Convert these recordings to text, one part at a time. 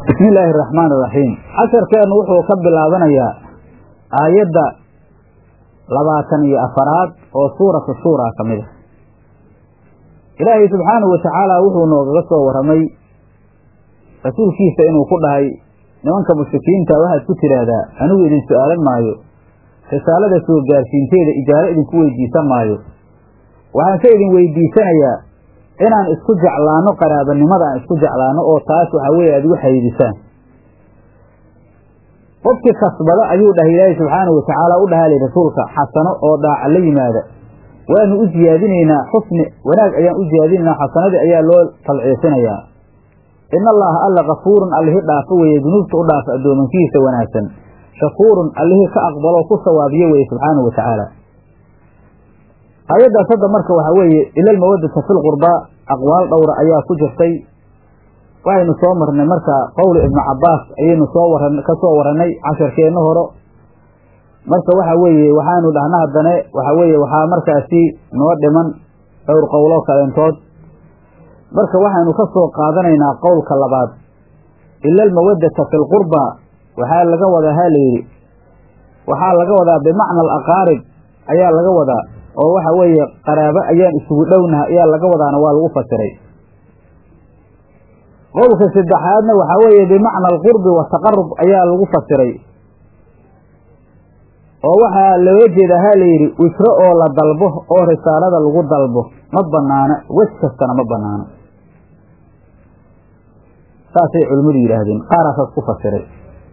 bismi illaahi araxmaan iraxiim casharkeennu wuxuu ka bilaabanayaa aayadda labaatan iyo afaraad oo suuratu shuura ka mid a ilaahay subxaanahu watacaala wuxuu noogaga soo warramay rasuulkiisa inuu ku dhahay nimanka mushrikiinta waxaad ku tidhaahdaa anigu idin su-aalan maayo risaalada soo gaarsiinteeda ijaaro idinku weydiisan maayo waxaan ka idin weydiisanayaa inaan isku jeclaano qaraabanimada aan isku jeclaano oo taas waxaa weeye aad igu xayiidisaan qofkii kasbada ayuu dhahay ilaahay subxaanahu watacaala u dhahaa li rasuulka xasano oo dhaaca la yimaada waanu u siyaadinaynaa xusni wanaag ayaan u siyaadinaynaa xasanadii ayaa loo talciisinayaa in allaha alla kafuurun allihi dhaafo weeye dunuubta u dhaafa addoomankiisa wanaagsan shakuurun allihii ka aqbalo ku sawaabiyo weeye subxaanahu watacaala aayaddaas hadda marka waxaa weeye ilal mawadata fil qurbaa aqwaal dhowra ayaa ku jirtay waxaynu soo marnay marka qowli ibnu cabbaas ayaynu soo wara ka soo warannay casharkeenna horo marka waxa weeye waxaanu dhahna haddane waxaa weeye waxaa markaasi noo dhiman dhowr qowlo kaleentood marka waxaynu ka soo qaadanaynaa qowlka labaad ila almawaddata fi lqurbaa waxaa laga wadaa ha layidhi waxaa laga wadaa bimacna alaqaarib ayaa laga wadaa oo waxa weeye qaraabo ayaan isugu dhownaha ayaa laga wadaana waa lagu fasiray qowlka saddexaadna waxaa weeye bimacna alqurbi wataqarub ayaa lagu fasiray oo waxaa looga jeeda ha layidhi wisro oo la dalbo oo risaalada lagu dalbo ma banaana wej kastana ma banaano saasay culimmadu yidhaahdeen qaaraasaas ku fasiray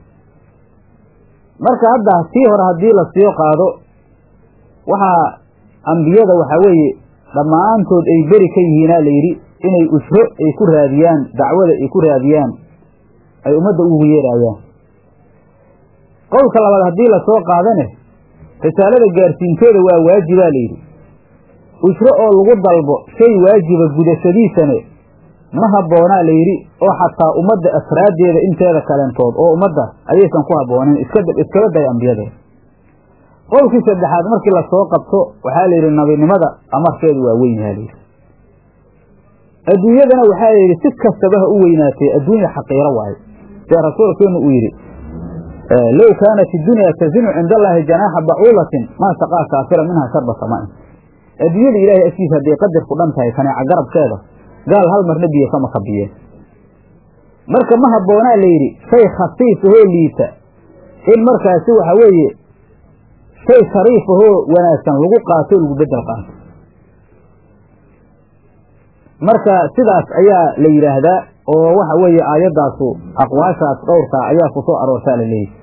marka hadda tii hore haddii la sii qaado waxaa ambiyada waxaa weeye dhammaantood ay beri ka yihiinaa layidhi inay usro ay ku raadiyaan dacwada ay ku raadiyaan ay ummadda ugu yeeraayaan qowlka labaad haddii lasoo qaadane risaalada gaarsiinteeda waa waajibaa layidhi usro oo lagu dalbo shay waajiba gudashadiisane ma habboonaa layidhi oo xataa ummadda afraaddeeda inteeda kaleentood oo ummadda ayaysan ku habboonayn iskaba day ambiyada qowlkii saddexaad markii lasoo qabto waxaa layidhi nabinimada amarkeedu waa weyn yaha layidhi adduunyadana waxaa layidhi si kastaba ha u weynaatay adduunya xaqiiro waayo see rasuulkeenu uu yidhi low kaanat iddunya tazinu cinda allaahi janaaxa bacuulatin maa saqaa kaafira minha sharba samaain adduunyada ilaahay agtiisa hadday qadar ku dhan tahay kaneeca garabkeeda gaal hal marna biyo kama kabiyeen marka ma habboonaa layidhi shay khasiis ahoo liita in markaasi waxa weeye shay shariif ahoo wanaagsan lagu qaato o lagu bedel qaato marka sidaas ayaa la yidhaahdaa oo waxa weeye aayaddaasu aqwaashaas dhowrkaa ayaa ku soo aroortaa la leeyahy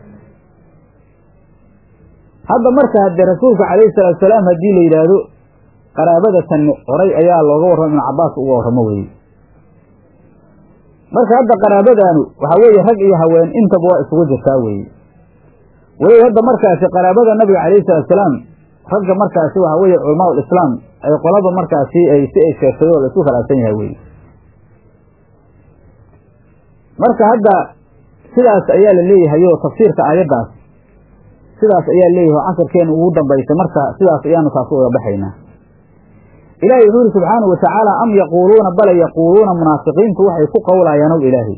hadda marka haddee rasuulka calayhi salaatu salaam haddii la yidhaahdo qaraabada tanni horay ayaa looga warramo ibnu cabbaas uga warramo weye marka hadda qaraabadaanu waxaa weeye rag iyo haween intaba waa isugu jirtaa weeye weli hadda markaasi qaraabada nabiga calayhi salaatu salaam ragga markaasi waxaa weeye culamaa ulislaam ay qolaba markaasi ay si ay sheegtay oo la isku khilaafsan yahay weye marka hadda sidaas ayaa la leeyahay oo tafsiirka aayaddaas sidaas ayaa leeyahay oo casarkeena ugu dambaysay marka sidaas ayaanu taas uga baxaynaa ilaahay wuxuu yidhi subxaanahu watacaala am yaquuluuna bale yaquuluuna munaafiqiintu waxay ku qowlayaan ow ilaahay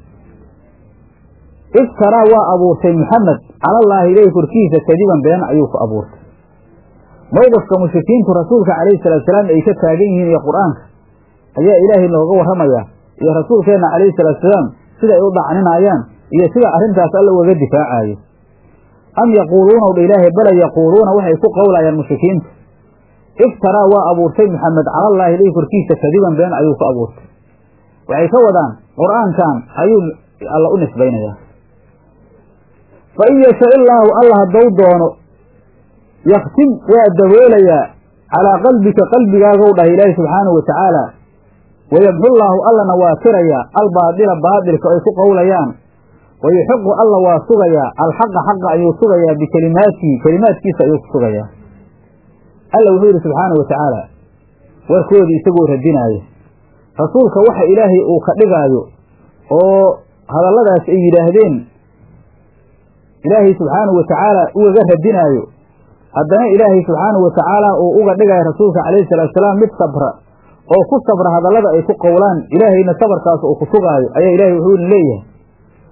iftaraa waa abuurtay muxamed calallaahi ilaahi korkiisa kadiban been ayuu ku abuurtay mowqifka mushrikiintu rasuulka calayhi salaatu salaam ay ka taagan yihiin iyo qur-aanka ayaa ilaahay nooga warramayaa iyo rasuulkeenna calayhi salaatu salaam sida ay u dhacninaayaan iyo sida arrintaas alla ugaga difaacayo am yaquuluuna dha ilaahay bale yaquuluuna waxay ku qowlayaan mushrikiintu iftaraa waa abuurtay muxamed calallaahi ilaahi korkiisa kadiban been ayuu ku abuurtay waxay ka wadaan qur-aankan ayuu alla u nisbaynayaa fa in yasha illaahu alla haddou doono yaktim waa daboolayaa calaa qalbika qalbigaagow dhahay ilaahi subxaanahu wa tacaala wayamxullaahu allana waa tirayaa albaadila baadilka ay ku qowlayaan wayuxiqu alla waa sugayaa alxaqa xaqa ayuu sugayaa bikelimaatihi kelimaadkiisa ayuu ku sugayaa alla wuxuu yidhi subxaanahu wa tacaala warkoodii isagoo radinaaya rasuulka waxa ilaahay uu ka dhigaayo oo hadalladaas ay yidhaahdeen ilaahay subxaanahu wa tacaala ugaga radinaayo haddana ilaahay subxaanahu wa tacaala uu uga dhigaayo rasuulka calayhi salaatu salaam mid sabra oo ku sabra hadallada ay ku qowlaan ilaahayna sabarkaas uu ku sugaayo ayaa ilaahay wuxuuna leeyahay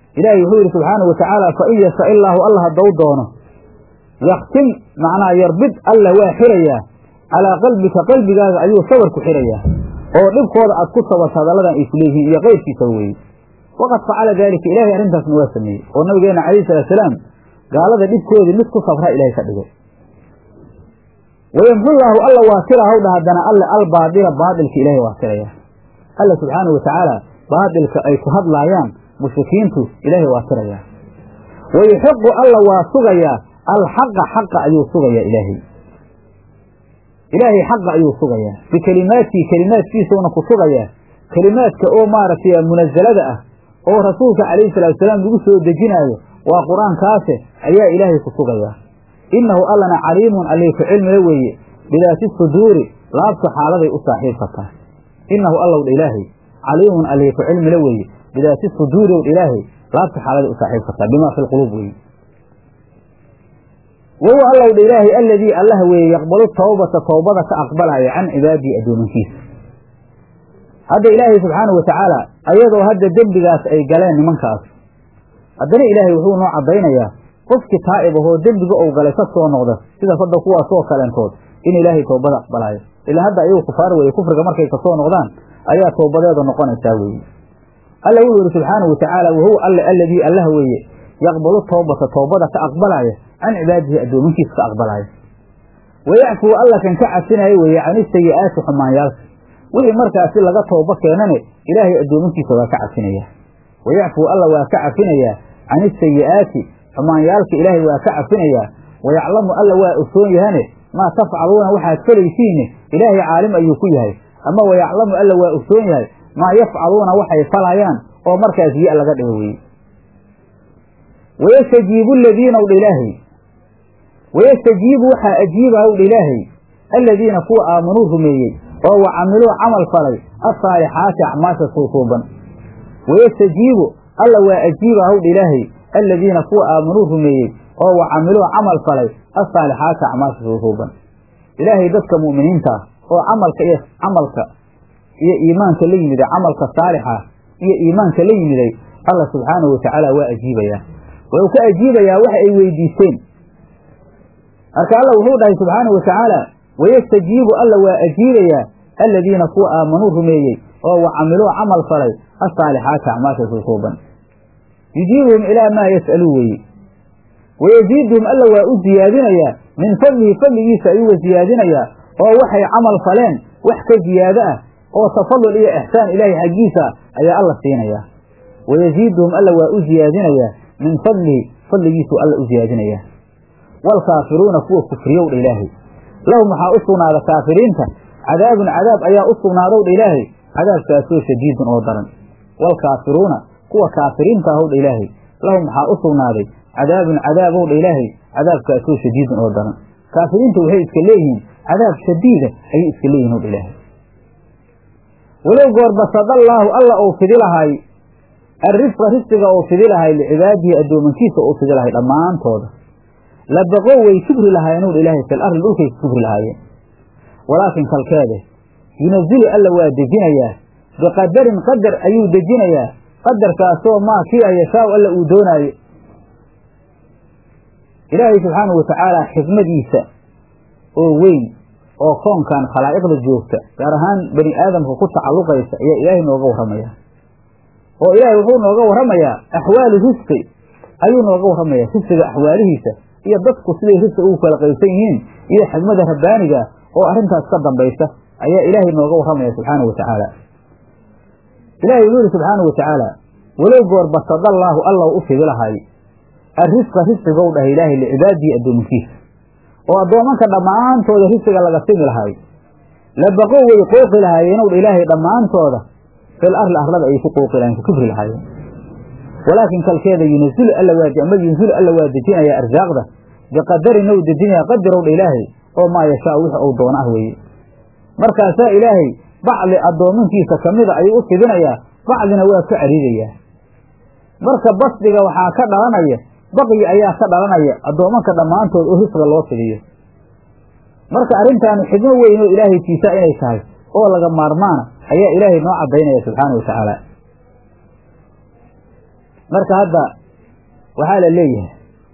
ilaahay wuxuu yidhi subxaanau watacaala fa in yasha illaahu alla haddou doono yaktim macnaa yarbid alla waa xirayaa calaa qalbika qalbigaaga ayuu sabar ku xirayaa oo dhibkooda aad ku sabarto hadalladan ay ku leeyihiin iyo qayrkiisaba weeye waqad facala daalika ilaahay arrintaasna waa sameeyey oo nabigeena calayhi salaatusalaam gaalada dhibkoodii mid ku sabra ilaahay ka dhigay wayamxullaahu alla waa tira hawdha haddana alle albaadila baadilka ilaahay waa tiraya alla subxaanau watacaala baadilka ay ku hadlaayaan mushrikiintu ilaahay waa tirayaa wayuxiqu alla waa sugayaa alxaqa xaqa ayuu sugayaa ilaahay ilaahay xaqa ayuu sugayaa bikelimaatihi kelimaadkiisuna ku sugayaa kelimaadka oo maaragtay munazalada ah oo rasuulka calayhi salaatusalaam lagu soo dejinaayo waa qur-aankaase ayaa ilaahay ku sugayaa innahu allana caliimun allay ku cilmila weeye bidaati suduuri laabta xaaladay u saaxiibkataa innahu allow dha ilaahay caliimun allay ku cilmila weeye bidaati suduuri ow dha ilaahay laabta xaaladay u saaxiibkataa bimaa fi lquluub weeye wahuwa allow dha ilaahay alladii allah weeye yaqbalu tawbata towbada ka aqbalaya can cibaadihi addoomankiisa hadda ilaahay subxaanau watacaala ayadoo hadda dembigaas ay galeen nimankaas haddana ilaahay wuxuu noo caddaynayaa qofkii taa'ib ahoo dembiga ou galay ka soo noqda sida hadda kuwaasoo kaleentood in ilaahay toobada aqbalaayo ilaa hadda ayagu kufaar weeye kufriga markay kasoo noqdaan ayaa toobadeeda noqonaysaa weeye alla wuxuu yihi subxaanau watacaala wahuwa alle alladii allah weeye yaqbalu towbata toobada ka aqbalaya can cibaadihi addoominkiisa ka aqbalaya wayacfuu alla kan ka cafinaya weeye can isayi'aati xumaanyaalka wixii markaasi laga tooba keenane ilaahay addoominkiisa waa ka cafinaya wayacfuu alla waa ka cafinayaa can isayi'aati xumaanyaalka ilaahay waa ka cafinayaa wayaclamu alla waa ogsoon yahane maa tafcaluuna waxaad falaysiine ilaahay caalim ayuu ku yahay ama wayaclamu alla waa ogsoon yahay maa yafcaluuna waxay falayaan oo markaas ya laga dhigo weye wayastajiibu aladiina wdha ilaahay wayastajiibu waxaa ajiiba wdha ilaahay aladiina kuwa aamanuu rumeeyey oo wa camiluu camal falay asaalixaati acmaasha suusuuban wayastajiibu alla waa ajiiba hawdha ilaahay aladiina kuwa aamanuu rumeeyey oo wa camiluu camal falay asaalixaati acmaasha suusuuban ilaahay dadka mu'miniinta ah oo camalka iyo camalka iyo iimaanka la yimiday camalka saalixa iyo iimaanka la yimiday alla subxaanahu watacaala waa ajiibayaa wuxuu ka ajiibayaa waxa ay weydiisteen marka alla wuxuu dhahay subxaanahu watacaala wayastajiibu alla waa ajiibayaa aladiina kuwa aamanuu rumeeyey oo wa camiluu camal falay asaalixaati acmaasha suusuuban yujiibuhum ilaa maa yas'aluu weeye wayaziiduhum alla waa u ziyaadinayaa min fadlihi fadligiisa ayuuga ziyaadinayaa oo waxay camal faleen wax ka ziyaado ah oo tafadul iyo ixsaan ilaahay xaggiisa ayaa alla siinayaa wayaziiduhum alla waa u ziyaadinayaa min fadlihi fadligiisuu alla u ziyaadinayaa waalkaafiruuna kuwa kufriyowdha ilaahay lahum waxaa u sugnaada kaafiriinta cadaabun cadaab ayaa u sugnaadowdha ilaahay cadaabkaasoo shadiidun oo daran waalkaafiruuna kuwa kaafiriinta ahowdha ilaahay lahum waxaa u sugnaaday cadaabun cadaabowdha ilaahay cadaabkaasoo shadiidun oo daran kaafiriinta waxay iska leeyihiin cadaab shadiida ayay iska leeyihin owdha ilaahay walow goorbasadallaahu alla ou fidi lahay arrisqa risqiga ou fidi lahay licibaadihi addoomankiisa ou fidi lahay dhammaantooda la baqow way kibri lahaayeen owdha ilaahay fil arli dhulkay ku kibri lahaayeen walaakin kalkeede yunazilu alla waa dejinayaa biqadarin qadar ayuu dejinayaa qadarkaasoo maa kii a yashaau alla uu doonaayo ilaahay subxaanahu watacaala xikmadiisa oo weyn oo koonkan khalaa'iqda joogta gaar ahaan bani aadamka ku tacalluqaysa ayaa ilaahay nooga warramaya oo ilaahay wuxuu nooga warramayaa axwaali risqi ayuu nooga warramayaa risqiga axwaalihiisa iyo dadku siday risqi ugu kala qaybsan yihiin iyo xikmada rabbaaniga oo arrintaas ka dambaysa ayaa ilaahay nooga warramaya subxaanahu watacaala ilahay wuxuu yihi subxaanahu watacaala walow goor basadallaahu allaw u fidi lahay arrisqa risqigow dhahay ilaahay licibaadihi addoominkiisa oo addoomanka dhammaantooda risqiga laga simi lahay labaqow way qooqi lahaayeen ow dha ilaahay dhammaantooda fil arli arlada ayay ku qooqi lahayeen ku kibri lahaayeen walaakin kalkeeda yunazulu alla waa ama yunzilu alla waa dejinayaa arsaaqda biqadarin ou dejinayaa qadarow dha ilaahay oo maa yashaa wix uu doono ah weeye markaasaa ilaahay bacdi addoominkiisa kamida ayuu u fidinayaa bacdina waa ka cariidayaa marka basdiga waxaa ka dhalanaya baqyi ayaa ka dhalanaya addoomanka dhammaantood oo risqa loo fidiyo marka arrintaanu xidmo weyn oo ilaahay tiisaa inay tahay oo laga maarmaana ayaa ilaahay noo caddaynaya subxaana wa tacaala marka hadda waxaa la leeyahay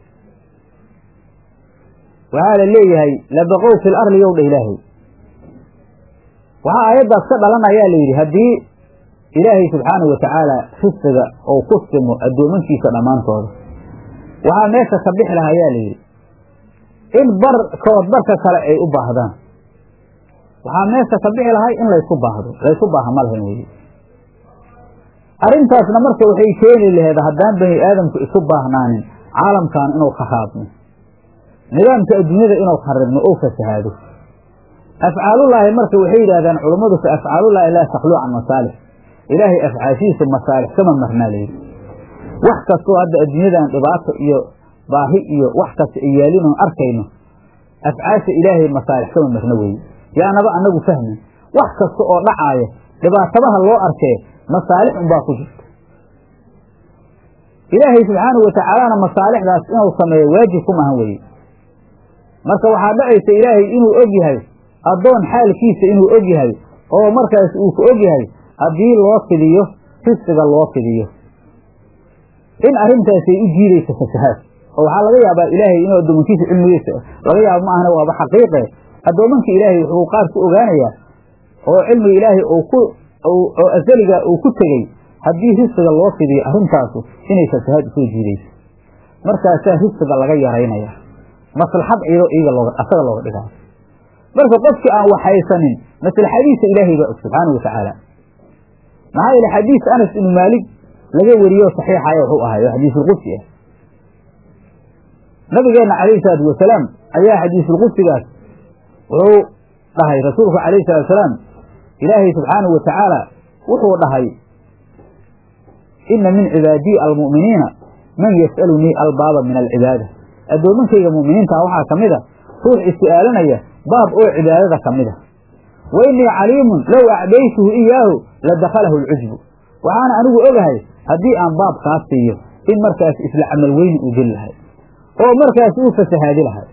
waxaa la leeyahay labaqow fil arli yow dha ilaahay waxaa aayaddaas ka dhalanayaa la yidhi haddii ilaahay subxaanahu watacaala risqiga ou ku simo addoomankiisa dhammaantooda waxaa meesha ka bixi laha ayaa la yidhi in barkood barka kale ay u baahdaan waxaa meesha ka bixi lahay in laysu baahdo laysu baaha ma lahayn weye arrintaasna marka waxay keeni laheed haddaan bani aadamku isu baahnaanin caalamkan inuu kharaabno nidaamka adduunyada inuu kharibno ou fasahaado afcaalullaahi marka waxay yidhahdaan culummadu fa afcaalullaahi laa takluu can masaalix ilaahay afcaashihiisa masaalix kama marnaa layidhi wax kastoo hadda adduunyadan dhibaato iyo baahi iyo wax kasta ay yaalinoon arkayno afcaasha ilaahay masaalix kama marna weeye yaanaba annagu fahmin wax kasta oo dhacaaya dhibaatabaha loo arkee masaalix unbaa ku jirta ilaahay subxaanahu watacaalana masaalixdaas inuu sameeyo waajib ku mahan weeye marka waxaa dhacaysa ilaahay inuu og yahay addoon xaalkiisa inuu og yahay oo markaas uu ku og yahay haddii loo fidiyo risqiga loo fidiyo in arrintaasay u jiidaysa fasahaad oo waxaa laga yaabaa ilaahay inuu addoomankiisa cilmigiisa laga yaabo ma ahna waaba xaqiiqe addoomanka ilaahay wuxuu qaar ku ogaanayaa oo cilmiga ilaahay uu ku oo asaliga uu ku tegey haddii risqiga loo fidiyo arrintaasu inay fasahaad usoo jiidayso markaasaa risqiga laga yaraynaya maslaxad ciido iyaga looga asaga looga dhigaayo marka qofkii aan waxaysanin maslaxadiisa ilaahay baa og subxaana wa tacaala maxaa yeele xadiis anas ibnu maalik laga weriyo saxiixaya wuxuu ahay oo xadiisulqudsi ah nabigeenna calayhi salaatu wasalaam ayaa xadiisulqudsigaas wuxuu dhahay rasuulku calayhi salatu wasalaam ilaahay subxaanahu wa tacaala wuxuu dhahay ina min cibaadii almu'miniina man yas'alunii albaaba min alcibaada addoomankayga mu'miniintaa waxaa ka mid a ruux is-su'aalanaya baab oo cibaadada ka mid a wa innii caliimun low acdaytuhu iyaahu la dakhalahu alcujbu waxaana anigu ogahay haddii aan baab kaa siiyo in markaas isla camal weyni uu geli lahay oo markaas uu fasahaadi lahay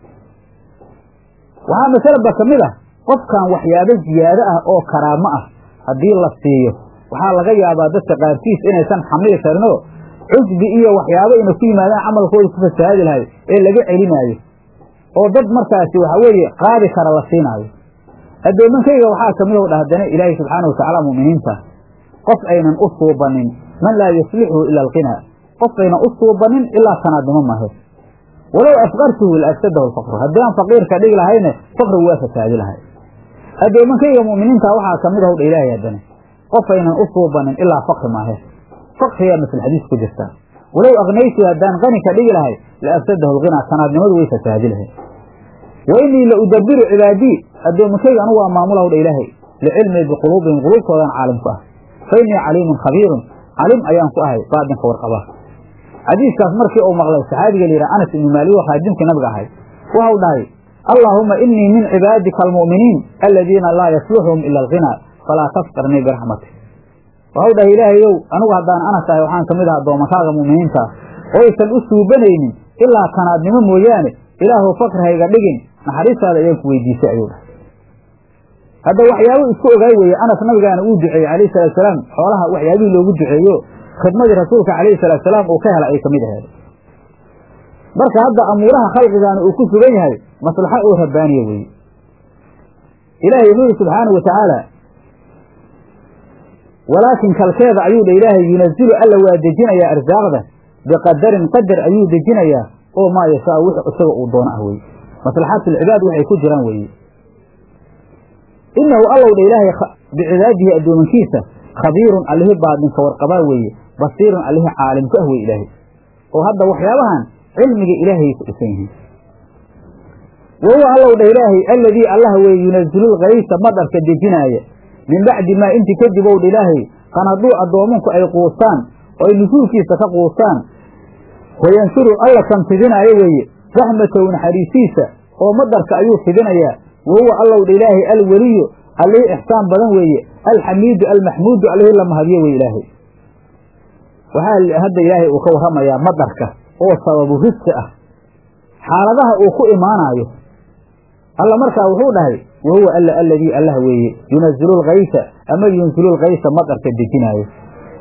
waxaa masalaba ka mid ah qofkan waxyaabo ziyaado ah oo karaamo ah haddii la siiyo waxaa laga yaabaa dadka qaarkiis inaysan xamili karinoo cusbi iyo waxyaabo ina ku yimaadaan camalkooda ku fasahaadi lahay ee laga celinaayo oo dad markaasi waxa weeye qaadi kara la siinaayo addoomankayga waxaa kamid o dhahdana ilaahay subxaana watacaala mu'miniinta qof aynan u suubanin man laa yuslixuhu ila alqinaa qof aynan u suubanin ilaa tanaadnimo mahe walow afqartuhu la afsadahu alfaqru haddii aan faqiirka dhigi lahayne faqrigu waa fasaadi lahay addoomankayga mu'miniinta waxaa kamid ah dha ilaahay haddana qof aynan u suubanin ilaa fakri maahe fakriyaa maslaxadiis ku jirtaa walow aknaytu haddaan qani ka dhigi lahay la afsadahu alqinaa tanaadnimadu way fasaadi lahay wa innii la udabiru cibaadii addoomankayga anugu waa maamulahu dha ilaahay licilmii biquluubihim quluubtoodaan caalim ku ah fa innii caliimun khabiirun calim ayaan ku ahay baadinka warqaba xadiiskaas markii uu maqlay saxaabiga la yidhaha anas ibnu maalik oo khaadimkii nabiga ahay waxau dhahay allaahuma innii min cibaadika almu'miniin aladiina laa yasluxuhum ila alqinaa falaa tafqirnii biraxmatik waxau dhahay ilaahayow anigu haddaan anas ahay waxaan kamid aha addoomankaaga mu'miniintaas oysan u suubanaynin ilaa tanaadnimo mooyaane ilaahu fakri hayga dhigin naxariistaada ayaan ku weydiisay ayuu dhahay hadda waxyaabo isku ogaay weeye anas nabigaana uu duceeyey calayhi salatu salaam xoolaha waxyaabihii loogu duceeyo khidmadii rasuulka calayhi salaatu salaam uu ka hela ay kamid aheed marka hadda amuuraha khalqigaana uu ku sugan yahay maslaxa oo rabbaaniya weeye ilaahay wuxuu yihi subxaanau watacaala walaakin kalkeeda ayuu dha ilaahay yunazilu alla waa dejinayaa arsaaqda biqadarin qadar ayuu dejinayaa oo maa yashaa wix isaga uu doono ah weye maslaxaatulcibaad waxay ku jiraan weeye inahu allow dha ilaahay bicibaadihi addoomankiisa khabiirun allihi baadinka warqabaa weeye basiirun allihi caalimku ah weye ilaahay oo hadda waxyaabahan cilmiga ilaahayay ku dhisan yihiin wa huwa allow dha ilaahay alladii allah weeye yunazilulkaysa madarka dejinaaya min bacdi maa inti kadib ow dha ilaahay qanaduu addoomanku ay quustaan oo ay nusuulkiisa ka quustaan wayanshuru alla kan fidinaayo weeye raxmatow naxariisiisa oo madarka ayuu fidinayaa wa huwa allow dha ilaahay alweliyu allihii ixsaan badan weeye alxamiidu almaxmuudu allihii la mahadiyo weye ilaahay waxaa hadda ilaahay uu ka warramayaa madarka oo sababu risqi ah xaaladaha uu ku imaanaayo alla markaa wuxuu dhahay wa huwa alla alladii allah weeye yunazilu lkaysa ama yunzilu lkaysa madarka dejinaayo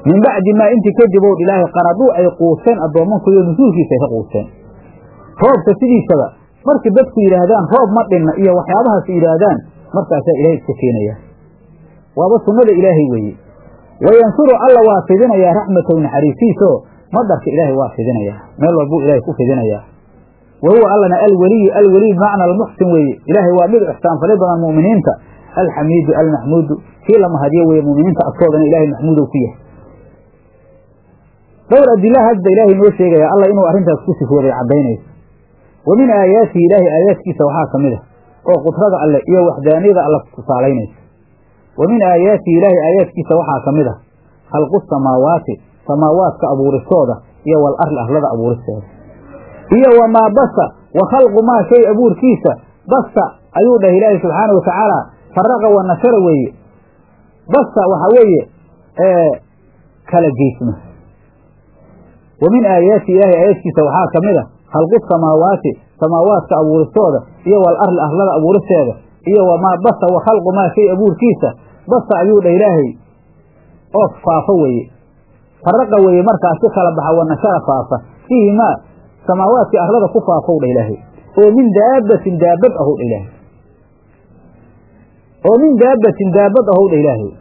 min bacdi maa intii kadib ow ilaahay qaraduu ay quuseen addoommankoodao nusuulkiisa ay ka quuseen roobka sidiisaba markii dadku yidhaahdaan roob ma dhinna iyo waxyaabahaas yidhaahdaan markaasaa ilaahay iska keenaya waaba sunnada ilaahay weeye wayansuru alla waa fidinayaa raxmatahu naxariisiisoo madarka ilaahay waa fidinayaa meel walbuu ilaahay ku fidinayaa wa huwa allana alweliyu alweliy bimacna almuxsin weeye ilaahay waa mid ixsaan fali badan mu'miniinta alxamiidu almaxmuudu kii la mahadiyo weeye mu'miniinta agtoodana ilaahay maxmuudow ku yahay dhowr adila hadda ilaahay noo sheegaya alla inuu arrintaas ku sifooday caddaynayso wa min aayaatihi ilaahay aayaadkiisa waxaa ka mid a oo qudrada alle iyo waxdaaniyada alle tusaalaynaysa wa min aayaatihi ilaahay aayaadkiisa waxaa ka mid a khalqu samaawaati samaawaadka abuuristooda iyo wal arli arlada abuuristeeda iyo wamaa basa wa khalqu maa shay abuurkiisa basa ayuu dhahay ilaahay subxaana wa tacaala faraqa wa nashara weeye basa waxaa weeye kala geysma wa min aayaati ilaahay aayaadkiisa waxaa ka mid a khalqu samaawaati samaawaadka abuuristooda iyo wal arli arlada abuuristeeda iyo wamaa basa wa khalqu maa shay abuurkiisa basa ayuu dhah ilaahay oo faafo weeye faraqa weeye markaas si kala baxa wa nashara faafa fiihi maa samaawaadkii arlada ku faafow dha ilaahay oo min daabatin daabad ahow dha ilaahay oo min daabatin daabad ahow dha ilaahay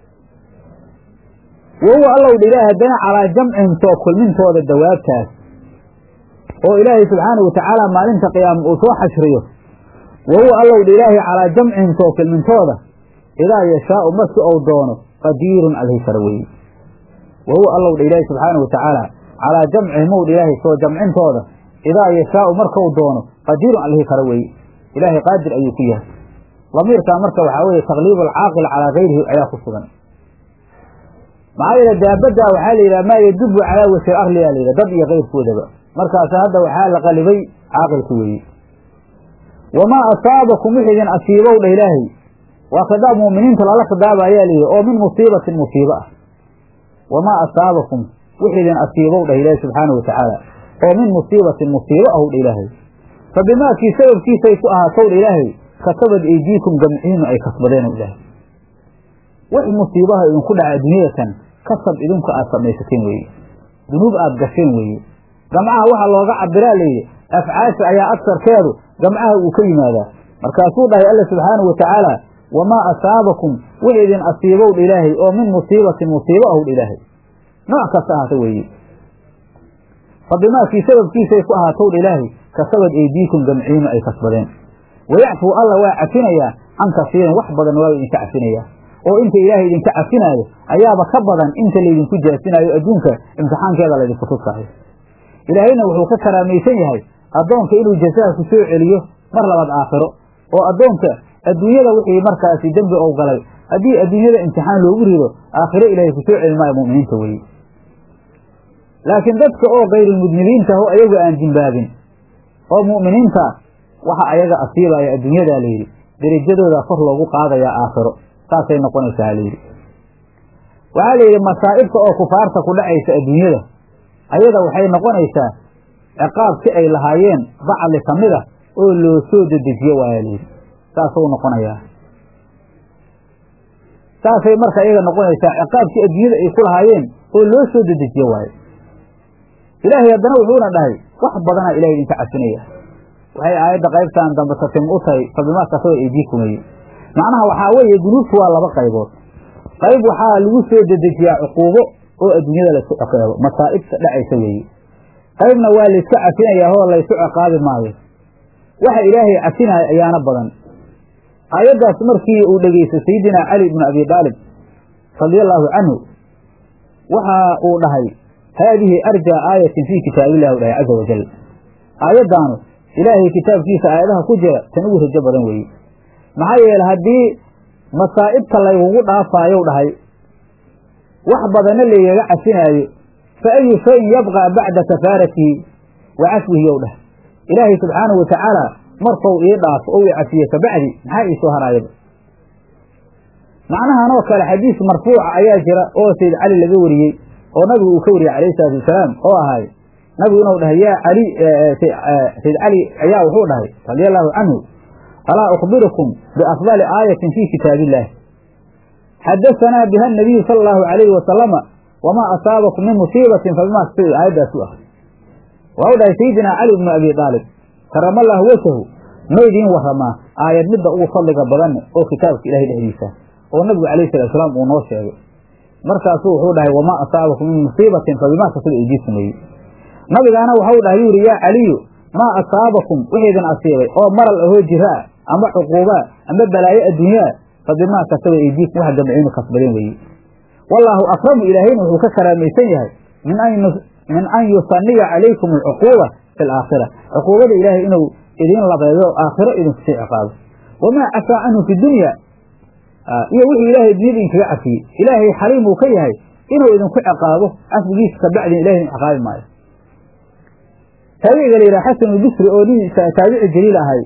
wa huwa allow dha ilaahay haddana calaa jamcihim soo kulmintooda dawaabtaas oo ilaahay subxaana wa tacaala maalinta qiyaama uu soo xashriyo wa huwa allow dha ilaahay calaa jamcihim soo kulmintooda idaa yashaau marki ou doono qadiirun alhi kara weeye wa huwa allow dha ilaahay subxaana wa tacaala calaa jamcihim ow dha ilaahay soo jamcintooda idaa yashaau markau doono qadiirun alhi kara weeye ilaahay qaadir ayuu ku yahay damiirkaa marka waxaa weeye takliibu alcaaqil calaa gayrihi ayaa ku sugan maxaa yeele daabaddaa waxaa la yidhaha maa yadubu calaa wajhi arliyaa la yidhaha dad iyo kayrkoodaba markaas hadda waxaa la qalibay caaqilka weeye wamaa asaabakum wix idin asiibow dha ilaahay waa khidaab mu'miniinta lala khidaaba ayaa layidhi oo min musiibatin musiibo ah wamaa asaabakum wix idin asiibow dhah ilaahay subxaana wa tacaala oo min musiibatin musiibo ahow dha ilaahay fa bimaakii sababkiisay ku ahaatow dha ilaahay kasabad eydiikum gamciinu ay kasbadeen ilaahay wax musiibaha idinku dhaca adduunyadatan kasab idinku aad samaysateen weeye dunuub aad gasheen weeye gamcaha waxaa looga cabiraa layidhi afcaasha ayaa agsarkeedu gamcaha uu ka yimaadaa markaasuu dhahay alla subxaanau wa tacaala wamaa asaabakum wix idin asiibow dha ilaahay oo min musiibatin musiibo ahow dha ilaahay nooc kasta ahaata weeye fa bimaakii sababkiisay ku ahaatow dha ilaahay kasabad eydiikum gamciinu ay kasbadeen wayacfuu alla waa cafinayaa can kasiirin wax badan waa idinka cafinayaa oo inta ilaahay idinka cafinaayo ayaaba ka badan inta laydinku jaasinaayo adduunka imtixaankeeda laydinku tusaayo ilaahayna wuxuu ka karaamaysan yahay addoonka inuu jasaha ku soo celiyo mar labaad aakhiro oo addoonka adduunyada wixii markaasi dembi ou galay haddii adduunyada imtixaan loogu rido aakhiro ilaahay ku soo celi maayo mu'miniinta weye laakiin dadka oo kayrulmudnibiinta aho ayaga aan dimbaabin oo mu'miniinta waxa ayaga asiibaya adduunyadaa layidhi derajadooda kor loogu qaadayaa aakhiro saasay noqonaysaa layidhi waxaa layidhi masaa'ibta oo kufaarta ku dhacaysa adduunyada ayada waxay noqonaysaa ciqaabki ay lahaayeen bacli ka mid a oo loo soo dedejiyo waaya layidhi saasuu noqonayaa saasay marka iyaga noqonaysaa ciqaabkii adduunyada ay ku lahaayeen oo loo soo dedejiyo waayo ilaahay haddana wuxuuna dhahay wax badanaa ilahay idinka cafinaya waxay aayadda qaybtan dambe tatim u tahay fa bimaa kasaba eydiikumeye macnaha waxaa weeye dunuubtu waa laba qaybood qayb waxaa lagu soo dedejiyaa cuquubo oo adduunyada laysku ciqaabo masaa'ibta dhacaysa weeye qaybna waa layska cafinayaa oo laysu ciqaabi maayo waxa ilaahay cafinaya ayaana badan aayaddaas markii uu dhegeystay sayidina cali ibnu abi daalib radia allaahu canhu waxa uu dhahay haadihi arjaa aayatin fii kitaabillahi u dhahay caza wajal aayaddaanu ilaahay kitaabkiisa aayadaha ku jira tan ugu rajo badan weeye maxaa yeele haddii masaa'ibta laygugu dhaafaayow dhahay wax badanna laygaga cafinaayo fa ayu shayin yabqaa bacda kafaaratihi wa cafwihi yow dhah ilaahay subxaanahu watacaala markuu ii dhaafo ou i cafiye kabacdi maxaa ii soo haraayaba macnahanoo kale xadiis marfuuca ayaa jira oo sayd cali laga wariyey oo nabigu uu ka wariyey calayhi salaatu wasalaam oo ahay nabigu inuu dhahay yaa cali sayd cali ayaa wuxuu dhahay radia allaahu canhu alaa ukhbirukum biafdali aayatin fii kitaabi illaah xadasanaa biha nabiyu sala allahu alayhi wasalama wamaa asaabakum min musiibatin fabimaa kasabad aayaddaas u ah waxau dhahay sayidina cali bnu abi aalib karamallahu wajahu ma idiin waramaa aayad midda ugu fadliga badanne oo kitaabka ilahay dhexdiisa oo nabigu calayhi salatu salaam uu noo sheegay markaasuu wuxuu dhahay wamaa asaabakum min musiibatin fabimaa kasabad aydiikum weye nabigaana waxau dhahay yuu yihi yaa caliyu maa asaabakum wixiidin asiibay oo maral ahoo jiraa ama cuquubaa ama balaayo adduunyaa fa bimaa kasaba aydiikum wax gamciinu kasbadeen weeye wallaahu akramu ilaahayna wuxuu ka karaamaysan yahay min an yusaniya calaykum alcuquuba fi alaakhira cuquubada ilaahay inuu idiin labeeyo aakhiro idinku sii ciqaabo wamaa cafaa canhu fi dunya iyo wixii ilaahay dunyada idinkaga cafiyey ilaahay xaliim uu ka yahay inuu idinku ciqaabo cafwigiisa kabacdin ilahay idin ciqaabi maayo taabiciga la yidhaha xasan albisri oo nin taabici jaliil ahay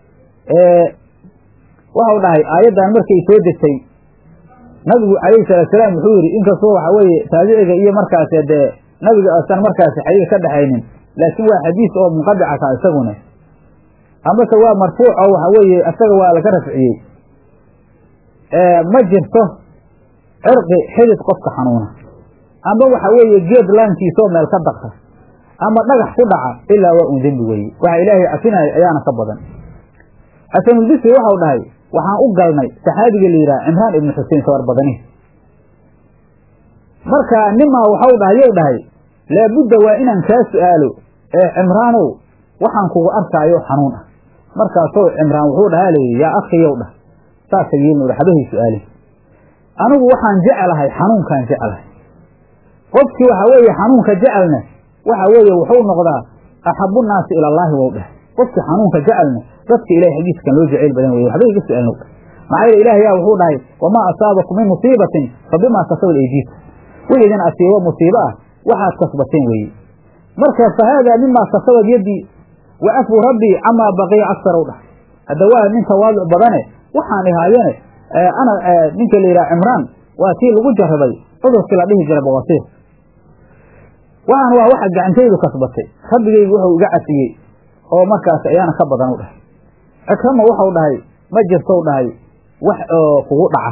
waxau dhahay aayaddan markay soo degtay nabigu calayhi salaatu salaam wuxuu yidhi inkastoo waxa weeye taabiciga iyo markaas dee nabiga asan markaasi xadiis ka dhexaynin laakiin waa xadiis oo munqadica ka isaguna amase waa marfuuc oo waxa weeye isaga waa laga rafciyey ma jirto cirqi xidid qofka xanuuna ama waxa weeye geed laankiisoo meel ka daqta ama dhagax ku dhaca ilaa waa un dembi weeye waxa ilaahay cafinaya ayaana ka badan xasanulbisri waxau dhahay waxaan u galnay saxaabiga la yidhaha cimraan ibnu xusein sawar badani marka nimaa waxau dhahay yow dhahay laabudda waa inaan kaa su'aalo ee cimraanow waxaan kugu arkaayo xanuun ah markaasoo cimraan wuxuu dhahaa layidhi yaa akhiyow dhah saasa yeelin waxbahay su'aalin anigu waxaan jecelahay xanuunkaan jecelahay qofkii waxa weeye xanuunka jecelna waxa weeye wuxuu noqdaa axabu nnaasi ila allaahi wow dheh qofkii xanuunka jecelna dadka ilahay xadiiskan loo jacayl badan weye waxba iga su-aalno maxaa yeele ilaah yaa wuxuu dhahay wamaa asaabakum min musiibatin fa bimaa kasabad aydiikum wix idin asiibo musiibo ah waxaad kasbateen weeye marka fa haadaa mimaa kasabad yaddii wa cafwu rabbii camaa baqiya aksarow dhah hadda waa nin tawaaduc badane waxaan ihaayene ana ninka la yidhaha cimraan waa tii lagu jarrabay cudurkii la dhihi jiray bawasiir waxaan waa waxa gacantaydu kasbatay rabbigaygu wuxuu iga cafiyey oo markaas ayaana ka badan u dhahay cikrama waxau dhahay ma jirtou dhahay wax oo kugu dhaca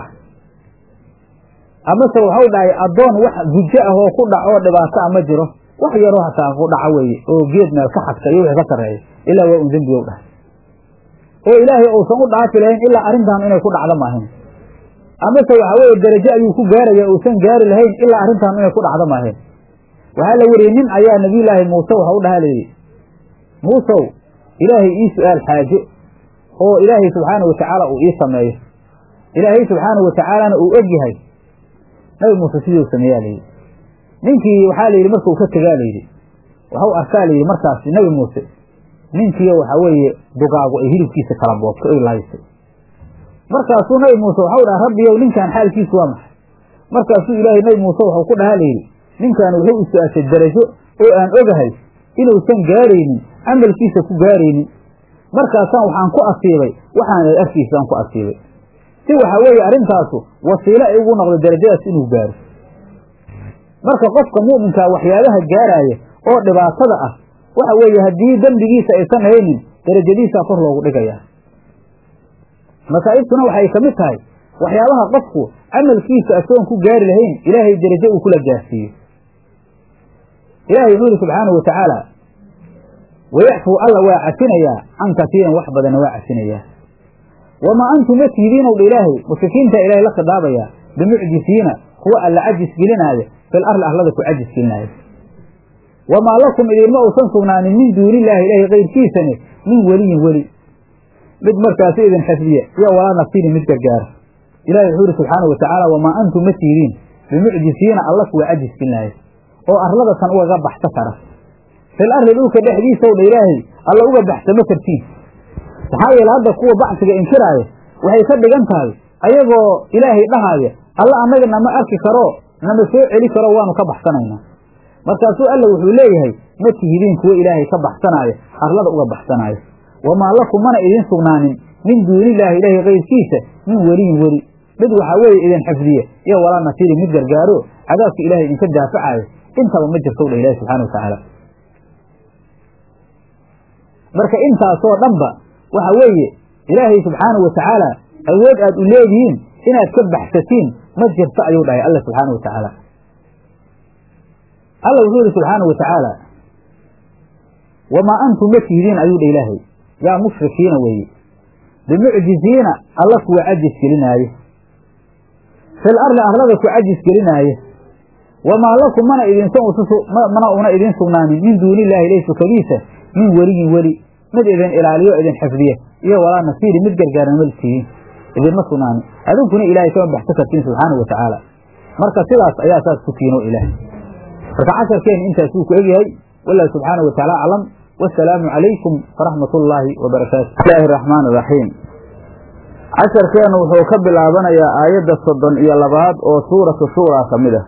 amase waxau dhahay addoon wax gujo ah oo ku dhac oo dhibaato a ma jiro wax yaroo hataa ku dhaca weeye oo geed meel ka xadka iyo wixii ka sarreeya ilaa waa un dembigow dhahay oo ilaahay uusan u dhaafi lahayn ilaa arrintan inay ku dhacdo maahayn amase waxa weeye derajo ayuu ku gaaraya uusan gaari lahayn ilaa arrintan inay ku dhacdo maahayn waxaa la weriyey nin ayaa nabiyulaahi muuse waxa u dhaha layidhi muusow ilaahay ii su-aal xaajo oo ilaahay subxaana watacaala uu ii sameeyo ilaahay subxaana watacaalana uu og yahay nabi muuse siduu sameeyaa layidhi ninkii waxaa layidhi markuu ka tegaa layidhi waxau arkaa layidhi markaasi nabi muuse ninkiiyo waxa weeye dugaagu ay hilibkiisa kala boobtay oy lahaysay markaasuu nabi muuse waxau dhaha rabbiyow ninkan xaalkiisu waa maxay markaasuu ilaahay nabi muuse waxuu ku dhahaa layidhi ninkan wuxuu i su-aashay darajo oo aan ogahay inuusan gaaraynin camalkiisa ku gaaraynin markaasaan waxaan ku asiibay waxaan arkiisaan ku asiibay si waxa weeye arrintaasu wasiilo ay ugu noqdo darajadaas inuu gaaro marka qofka mu'minkaa waxyaabaha gaaraaya oo dhibaatada ah waxa weeye haddii dembigiisa aysan haynin darajadiisaa kor loogu dhigayaa masaa'ibtuna waxay ka mid tahay waxyaabaha qofku camalkiisa asoon ku gaari lahayn ilaahay derajo uu kula gaarsiiyo ilahay wuxuu yihi subxaanahu watacaala wayacfuu alla waa cafinayaa can kasiiran wax badanna waa cafinayaa wamaa antum ma tihidiinow dha ilaahay mushrikiinta ilahay la khidaabayaa bimucjisiina kuwa alla cajis gelinaaya fil arli arlada ku cajis gelinaayo wamaa lakum idinma uusan sugnaanin min duunillaahi ilaahay kayrkiisane min weliyin weli mid markaasi idin xifdiya iyo walaa nasiirin mid gargaara ilahi wuxuu yihi subxaana watacaala wamaa antum ma tihidiin bimucjisiina alla kuwa cajis gelinaayo oo arlada tan ugaga baxsa kara fil arli dhulka dhexdiisaw dha ilaahay alla uga baxsama kartiin maxaa yeele hadda kuwa bacsiga inkiraaya waxay ka dhigan tahay ayagoo ilaahay dhahaaya alla annaga nama arki karo nama soo celi karo waanu ka baxsanaynaa markaasuu alla wuxuu leeyahay ma tihidiin kuwo ilaahay ka baxsanaayo arlada uga baxsanaayo wamaa lakum mana idin sugnaanin min duunillaahi ilaahay kayrkiisa min weliyin weli mid waxaa weeye idin xifdiya iyo walaa nasiirin mid gargaaro cadaabka ilahay idinka daafacaayo intaba ma jirto dha ilahi subxana watacaala marka intaasoo dhanba waxa weeye ilaahay subxaana watacaala awood aad u leedihiin inaad ka baxsatiin ma jirto ayuu dhahay alla subxaana watacaala alla wuxuu yihi subxaana wa tacaala wamaa antum ma tihidiin ayuu dha ilaahay yaa mushrikiina weeye bimucjiziina alla kuwa cajis gelinaaye fil arli arlada ku cajis gelinaaye wamaa lakum mana idinmana una idiin sugnaanin min duuni illaahi ilay sukadiisa min weliyin weli mid idin ilaaliyo idin xifdiya iyo walaa nasiiri mid gargaarna ma tihiin idinma sugnaanin adinkuna ilaahay kama baxso kartiin subxaana wa tacaala marka sidaas ayaa saas ku tiino ilaah marka casharkeen intaas wuu ku egyahay wallahu subxaana wa tacaala aclam wasalaamu calaykum waraxmat ullaahi wabarakaatu bismillahi araxmaan iraxiim casharkeennu wuxuu ka bilaabanayaa aayadda soddon iyo labaad oo suuratu shuuraa ka mid ah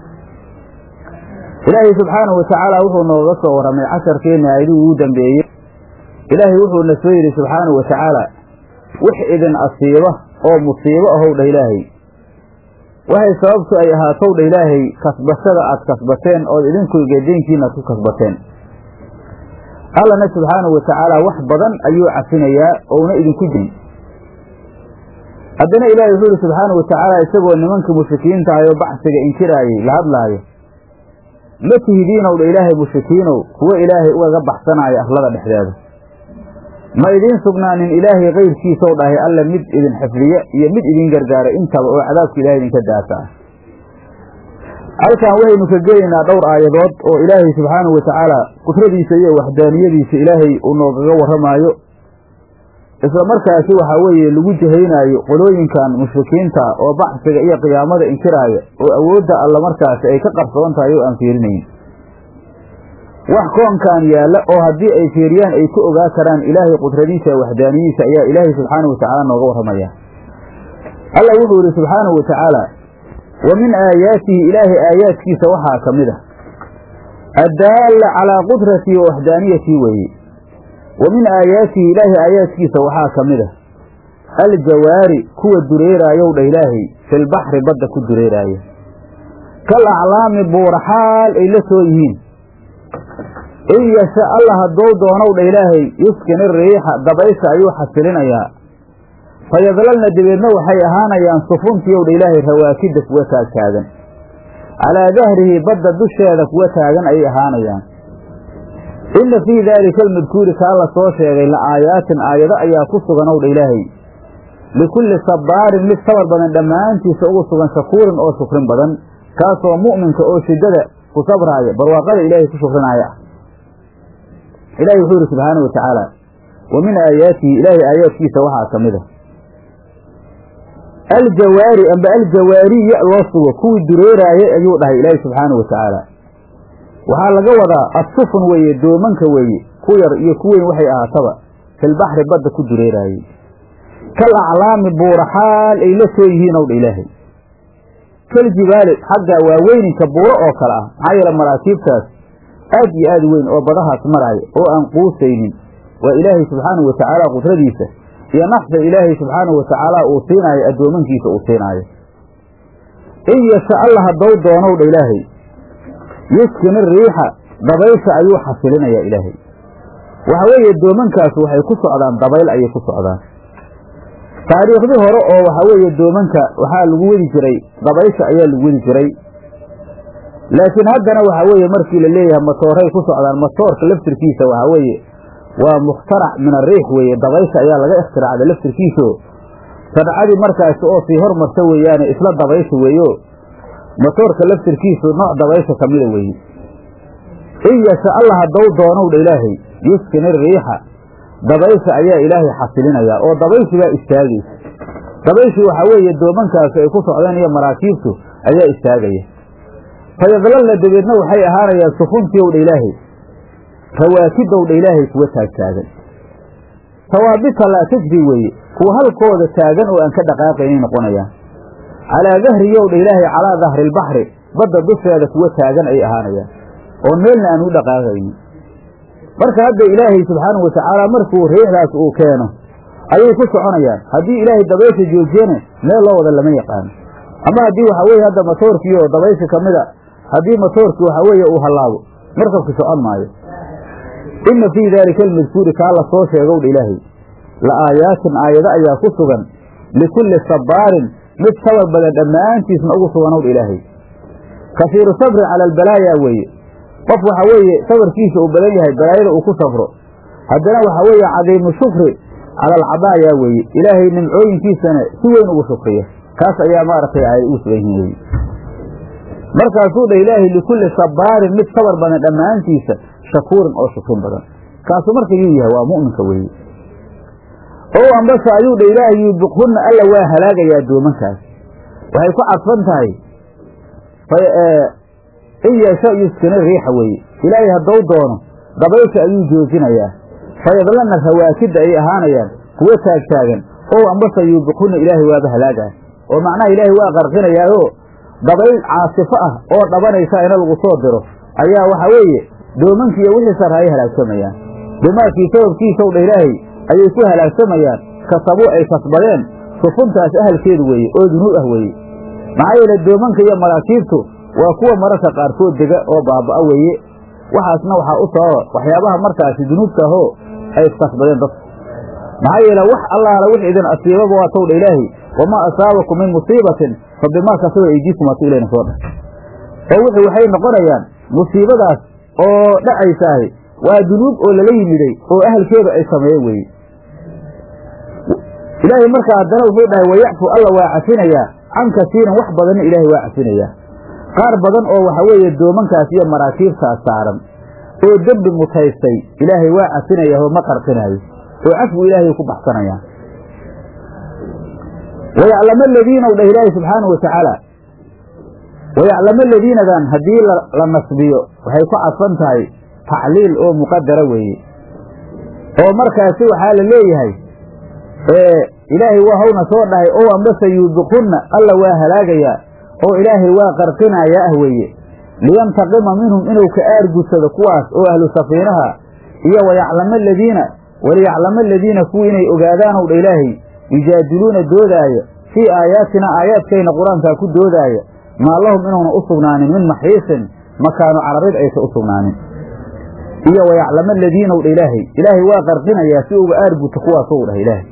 ilaahay subxaanahu watacaala wuxuu nooga soo warramay casharkeenna aayadihii ugu dambeeyey ilaahay wuxuuna soo yidhi subxaanahu wa tacaala wix idin asiiba oo musiibo ahow dhah ilaahay waxay sababtu ay ahaatow dha ilaahay kasbashada aad kasbateen ood idinku geediinkiina ku kasbateen allana subxaanahu wa tacaala wax badan ayuu cafinayaa ouna idinku jirin haddana ilaahay wuxuu yihi subxaanahu wa tacaala isagoo nimankii mushrikiinta ahay oo bacsiga inkiraayey la hadlaayo ma tihidiinow dha ilaahay mushrikiinow kuwo ilaahay ugaga baxsanaayo arlada dhexdeeda ma idiin sugnaanin ilaahay kayrkiisow dhahay alle mid idin xifdiya iyo mid idin gargaara intaba oo cadaabka ilahay idinka daasa ah halkan waxaynu ka gelaynaa dhowr aayadood oo ilaahay subxaanahu wa tacaala qudradiisa iyo waxdaaniyadiisa ilaahay uu noogaga warramaayo isla markaasi waxaa weeye lagu jahaynaayo qolooyinkan mushrikiinta oo baxsiga iyo qiyaamada inkiraaya oo awoodda alla markaasi ay ka qarsoon tahay oo aan fiirinayn wax koonkan yaalla oo haddii ay fiiriyaan ay ku ogaa karaan ilaahay qudradiisa waxdaaniyadiisa ayaa ilaahay subxaanahu wa tacaala nooga warramaya alla wuxuu yihi subxaanahu wa tacaala wa min aayaatihi ilaahay aayaadkiisa waxaa ka mid ah addaalla calaa qudratii wa waxdaaniyatii weeye wa min aayaatihi ilaahay aayaadkiisa waxaa ka mid ah aljawaari kuwa dureeraayow dha ilaahay filbaxri badda ku dureeraaya kal aclaami buura xaal ay la soo yihiin in yasha alla haddou doonow dha ilaahay yuskini riixa dabaysha ayuu xasilinayaa fayadlalna dabeedna waxay ahaanayaan sufuntiyow dha ilaahay rawaakida kuwa taagtaagan calaa dahrihi badda dusheeda kuwa taagan ayay ahaanayaan inna fii daalika almadkuuri kaa la soo sheegay la aayaatin aayado ayaa ku suganow dha ilaahay likulli sabbaarin mid sabar badan dhammaantiisa ugu sugan shakuurin oo shukrin badan kaasoo mu'minka oo shiddada ku sabraaya barwaaqada ilaahay ku shukrinaya ah ilaahay wuxuu yidhi subxaana wa tacaala wa min aayaatihi ilaahay aayaadkiisa waxaa ka mid a aljawaari amba aljawaari ya loo sugo kuwii dureeraayay ayuu dhahay ilaahay subxaana wa tacaala waxaa laga wadaa assufun weeye doomanka weeye ku yar iyo ku weyn waxay ahaataba filbaxri badda ku dureeraayey kal aclaami buura xaal ay la soo yihiin ow dha ilaahay kal jibaali xagga waaweyninka buuro oo kale ah maxaa yeele maraakiibtaas aad iyo aad weyn oo badahaas maraaya oo aan quusaynin waa ilaahay subxaanahu wa tacaala qudradiisa iyo naxda ilaahay subxaanahu wa tacaala uu siinaayo addoomankiisa uu siinaayo in yasha alla haddou doonow dha ilaahay yuskini riixa dabaysha ayuu xasilinayaa ilaahay waxa weeye doomankaas waxay ku socdaan dabayl ayay ku socdaan taariikhdii hore oo waxaa weeye doomanka waxaa lagu wadi jiray dabaysha ayaa lagu wadi jiray laakiin haddana waxaa weeye markii la leeyahay matooray ku socdaan matoorka laftirkiisa waxaa weeye waa mukhtarac min ariix weeye dabaysha ayaa laga ikhtiraacda laftirkiisao sadcadii markaasi oo sii hormarta weeyaane isla dabaysha weeyo matoorka laftirkiisu nooc dabaysha ka mida weeye in yasha alla haddou doonow dha ilaahay yuskini riixa dabaysha ayaa ilaahay xasilinayaa oo dabayshi baa istaagaysa dabayshi waxaa weeye doomankaasi ay ku socdeen iyo maraakiibtu ayaa istaagaya fayadlalna dabeedna waxay ahaanayaan sufuntiyow dha ilaahay rawaakidow dha ilaahay kuwa taagtaagan sawaabita laa tajri weeye kuwa halkooda taagan oo aan ka dhaqaaqaynay noqonayaan calaa dahriyow dha ilaahay calaa dahri ilbaxri badda dusheeda kuwa taagan ay ahaanayaan oo meelna aan u dhaqaaqaynin marka hadda ilaahay subxaanahu wa tacaala markuu riixdaas uu keeno ayay ku soconayaan haddii ilaahay dabaysha joojiyana meel loo wada lama yaqaano ama haddii waxaa weeye hadda matoorkii oo dabaysha ka mid a haddii matoorkii waxaa weeye uu hallaabo markabki socon maayo inna fii daalika almadkuuri kaa la soo sheegow dha ilaahay la aayaatin aayado ayaa ku sugan likulli sabbaarin mid sabar badan dhammaantiisna ugu suganow dha ilaahay kasiiru sabrin cala albalaaya weeye qof waxa weeye sabarkiisa uu badan yahay balaayada uu ku safro haddana waxa weeye cadiimu shukri cala alcadaaya weeye ilaahay nimcooyinkiisana si weyn ugu shukriya kaas ayaa maaragtay ay ugu sugan yihin weye markaasuu dha ilaahay likulli sabaarin mid sabar badan dhammaantiisa shakuurin oo shukrin badan kaasu marka yuu yahay waa mu'minka weeye ow ambase ayuu dha ilaahay yuubiqhunna alla waa halaagayaa doomankaas waxay ku cadfan tahay in yeesho yuskina riixa weeye ilaahay haddou doono dabaysha ayuu joojinayaa fayadlanna rawaakidda ay ahaanayaan kuwo taagtaagan ow ambase yuubiqhunna ilaahay waaba halaagaa oo macnaha ilaahay waa qarqinayaayoo dabayl caasifo ah oo dhabanaysa ina lagu soo diro ayaa waxa weeye doomankiiyo wixii sarraayay halaagsamayaan dumaadkii sababkiisaw dha ilaahay ayay ku halaagsamayaan kasabuu ay kasbadeen sufuntaas ahalkeedu weeye oo dunuub ah weeye maxaa yeele doomanka iyo maraakiibtu waa kuwa mararka qaarkood dega oo baaba'a weeye waxaasna waxaa u sababa waxyaabaha markaasi dunuubta ahoo ay iskasbadeen dadku maxaa yeele wax allaala wix idin asiibaba waa towdha ilaahay wamaa asaabakum min musiibatin fa bimaa kasaba eydiikum waatu ilayna soo dhah oo wixii waxay noqonayaan musiibadaas oo dhacaysaahi waa dunuub oo lala yimiday oo ahalkeedu ay sameeyeen weeye ilaahay markaa haddana wuxuu dhahay wayacfu alla waa cafinayaa can kasiiran wax badanna ilaahay waa cafinayaa qaar badan oo waxa weeye doomankaas iyo maraakiibtaas saaran oo dembi mutaystay ilaahay waa cafinayaa oo ma qarqinaayo oo cafgu ilaahay ku baxsanayaan wayaclamo aladiina u dhah ilaahay subxaanahu watacaala wayaclamo aladiinadan haddii la nasbiyo waxay ku cadfan tahay tacliil oo muqadara weeye oo markaasi waxaa la leeyahay ilaahay waa hawna soo dhahay ow ambase yuubiqunna alla waa halaagayaa oo ilaahay waa qarqinayaa ah weeye liyantaqima minhum inuu ka aargudsado kuwaas oo ahlu safiinaha iyo wayaclamo aladiina waliyaclamo aladiina kuwii inay ogaadaanow dha ilaahay yujaadiluuna doodaaya fii aayaatina aayaadkayna qur-aankaa ku doodaaya maa lahum inuuna u sugnaanin min maxiisin makaanu cararid aysa u sugnaanin iyo wayaclamo aladiinaw dha ilaahay ilaahay waa qarqinayaa si uga aarguto kuwaasow dhah ilaahay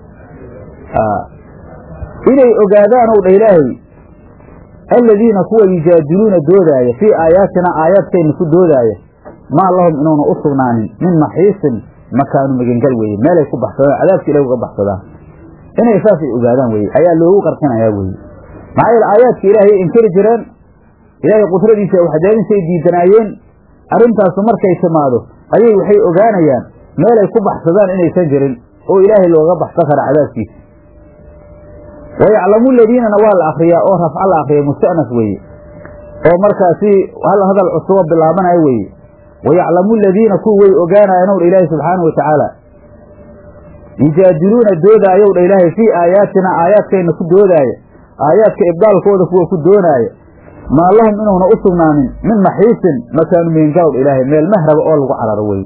inay ogaadaanow dha ilaahay aladiina kuwa yujaadiluuna doodaaya fii aayaatina aayaadkayna ku doodaaya maa lahum inuuna u sugnaanin min maxiisin makaanu magengal weeye meelay ku baxsadaan cadaabka ilahi uga baxsadaan inay saasay ogaadaan weye ayaa loogu qarqinayaa weye maxaa yeele aayaadka ilaahay inkari jireen ilaahay qudradiisa waxdaadinsay diidanaayeen arrintaasu markay timaado ayay waxay ogaanayaan meelay ku baxsadaan inaysan jirin oo ilaahay looga baxsan kara cadaabkiisa wayaclamu ladiinana waa la akriyaa oo rafca la akriya musta'naf weeye oo markaasi hal hadal cusubo bilaabanaya weeye wayaclamu ladiina kuwa way ogaanayaanow dha ilaahay subxaanahu watacaala yujaadiluuna doodaayow dha ilaahay fii aayaatina aayaadkayna ku doodaaya aayaadka ibdaalkooda kuwa ku doonaaya maa lahum inuuna u sugnaanin min maxiisin makaanu meengalow dha ilaahay meel mahraba oo lagu cararo weye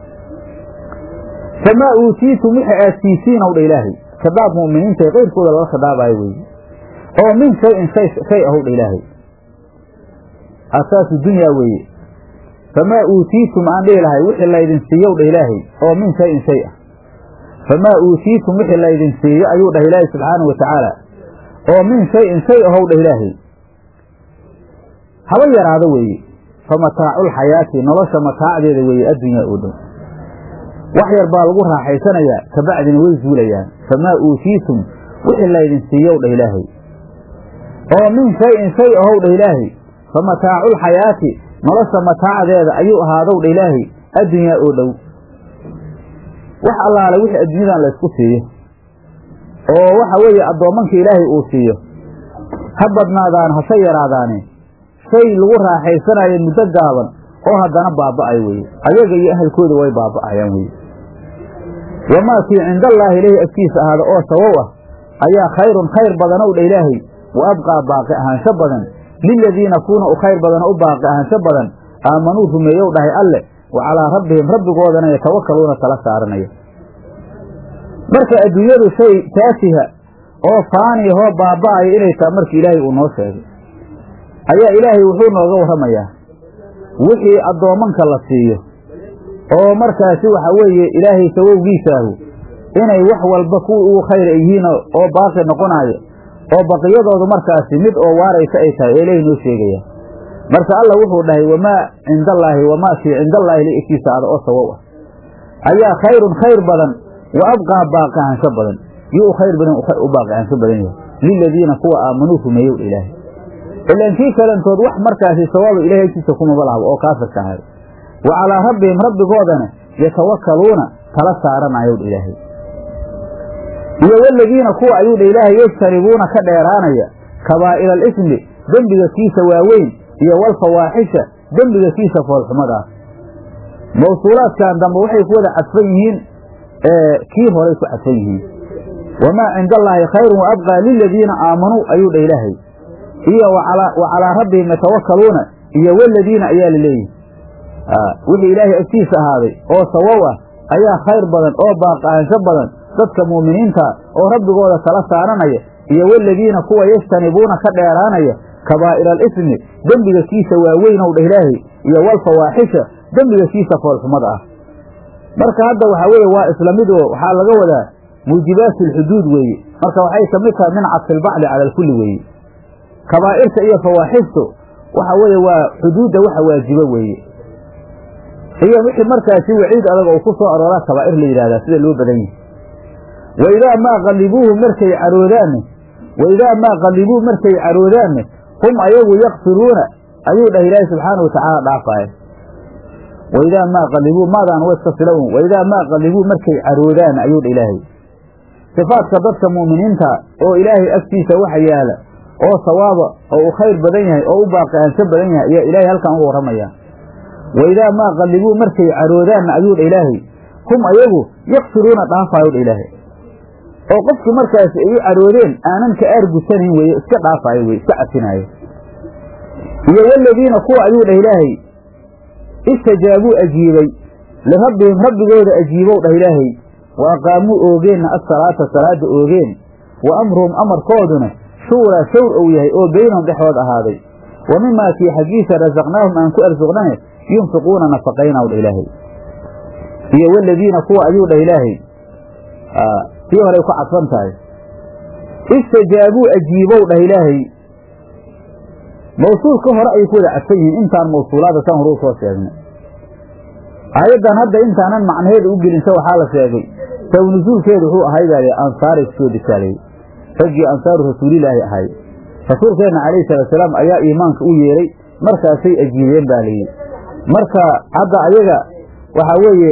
famaa uutiitum wixi aad siisiinow dha ilaahay khidaab mu'miniinta qayrkooda lala khidaabayo weye oo min shayin shay shay ahow dha ilaahay asaasu dunyaa weeye famaa uutiitum aan dhihi lahay wixii laydin siiyow dhah ilaahay oo min shayin shay ah famaa uutiitum wixii laydin siiyo ayuu dhah ilaahay subxaanahu watacaala oo min shayin shay ahow dhah ilaahay haba yaraado weeye fa mataaculxayaati nolosha mataacdeeda weeye addunyaa oo dhow wax yar baa lagu raaxaysanayaa kabacdina way zuulayaan famaa uutiitum wixii laydin siiyow dhah ilaahay oo min shayin shay ahow dhah ilaahay fa mataaculxayaati nolosha mataacdeeda ayuu ahaadow dha ilaahay addunyaa oo dhow wax allaale wixii adduunyadan laysku siiyo oo waxa weeye addoommanka ilaahay uu siiyo ha badnaadaan hase yaraadaane shay lagu raaxaysanayo muddo gaaban oo haddana baaba'ay weye ayaga iyo ahalkooda way baaba'ayaan weye wamaa kii cindallaahi ilaahi agtiisa ahaada oo sawow ah ayaa khayrun khayr badanow dha ilaahay wa abqaa baaqi ahaansho badan liladiina kuuna u khayr badano u baaqi ahaansho badan aamanuu rumeeyow dhahay alle wa calaa rabbihim rabbigoodana yatawakaluuna tala saaranaya marka adduunyadu shay taasiha oo faaniyahoo baaba'aya inay taha markii ilaahay uu noo sheegay ayaa ilaahay wuxuu nooga warramayaa wixii addoommanka la siiyo oo markaasi waxa weeye ilaahay sawowgiisaahu inay wax walba kuwii ugu khayr ay yihiin oo baaqi noqonaayo oo baqiyadoodu markaasi mid oo waaraysa ay tahay ee ilaahay noo sheegaya marka alla wuxuu dhahay wamaa cinda allaahi wamaa kii cinda allaahi la egtiisa ada oo sawow ah ayaa khayrun khayr badan wa abqaa baaqi ahaansho badan yuu khayr badan u baaqi ahaansho badan yahay liladiina kuwa aamanuu rumeeyow ilaahay ilaan kii kalantood wax markaasi sawaaba ilahay agtiisa kumaba lahabo oo kaafirka ahay wa calaa rabbihim rabbigoodana yatawakkaluuna tala saaranayow ilaahay iyo waladiina kuwa ayuu dha ilaahay yajtanibuuna ka dheeraanaya kabaa'ira alismi dembiga kiisa waaweyn iyo walfawaaxisha dembiga kiisa foolxumada ah mawsuulaadkan dambe waxay ku wada cadfan yihiin kii horay ku cadfan yihiin wamaa cinda allaahi khayrun wa abqaa liladiina aamanuu ayuu dha ilaahay iyo wa calaa rabbihim yatawakkaluuna iyo waladiina ayaa la leeyihi wixii ilaahay agtiisa ahaaday oo sawow ah ayaa khayr badan oo baaqaansho badan dadka mu'miniinta oo rabbigooda tala saaranaya iyo waladiina kuwa yajtanibuuna ka dheeraanaya kabaa'ira alismi dembiga kiisa waaweynow dheh ilaahay iyo walfawaaxisha dembiga kiisa foolxumada ah marka hadda waxaa weeye waa isla mid oo waxaa laga wadaa muujibaatu alxuduud weeye marka waxay ka mid tahay min cadfilbacdi cala alkulli weeye kabaa'irta iyo fawaaxistu waxa weeye waa xuduudda waxa waajibo weeye iyo wixii markaasi waciid adag oo ku soo arooraa kabaa'ir la yidhahdaa sida loo badan yahay wa idaa maa qallibuuhu markay caroodaanne wa idaa maa qallibuu markay caroodaanne hum ayagu yakfiruuna ayuu dhah ilaahi subxaana wa tacaala dhaafaaya wa idaa maa qallibuu maadaan wa iska fila un wa idaa maa qallibuu markay caroodaan ayuu dha ilaahay sifaadka dadka mu'miniinta oo ilaahay agtiisa waxa yaala oo sawaaba oo u khayr badan yahay oo u baaqihaansho badan yahay ayaa ilaahay halkan uga warramaya wa idaa maa qallibuu markay caroodaanna ayuu dha ilaahay hum ayagu yakfiruuna dhaafaayo dha ilaahay oo qofkii markaasi ay u caroodeen aanan ka aargusanayn weeye iska dhaafaayo weye iska cafinaayo iyo waladiina kuwa ayuu dhah ilaahay istajaabuu ajiibay lirabbihim rabbigooda ajiibow dhah ilaahay wa aqaamuu oogeenna assalaata salaada oogeen wa amruhum amarkooduna shuuraa shawr ou yahay oo beynahum dhexdood ahaaday wa mimaa kii xaggiisa rasaqnaahum aan ku arsuqnane yunfiquuna nafaqaynaw dha ilaahay iyo waladiina kuwa ayuu dhah ilaahay tii horay ku cadfan tahay istajaabuu ajiibow dhah ilaahay mawsuulka hore ayay ku wada cadfan yihiin intaan mawsuulaada san hore u soo sheegnay aayaddan hadda intaanan macnaheeda u gelinsa waxaa la sheegay saw nusuulkeedu wuxuu ahay baa ansaaray kusoo degaalayey raggii ansaaru rasuulilaahi ahay rasuulkeenna calayhi salaatusalaam ayaa iimaanka u yeeray markaasay ajiibeen baa layidhi marka hadda ayaga waxaa weeye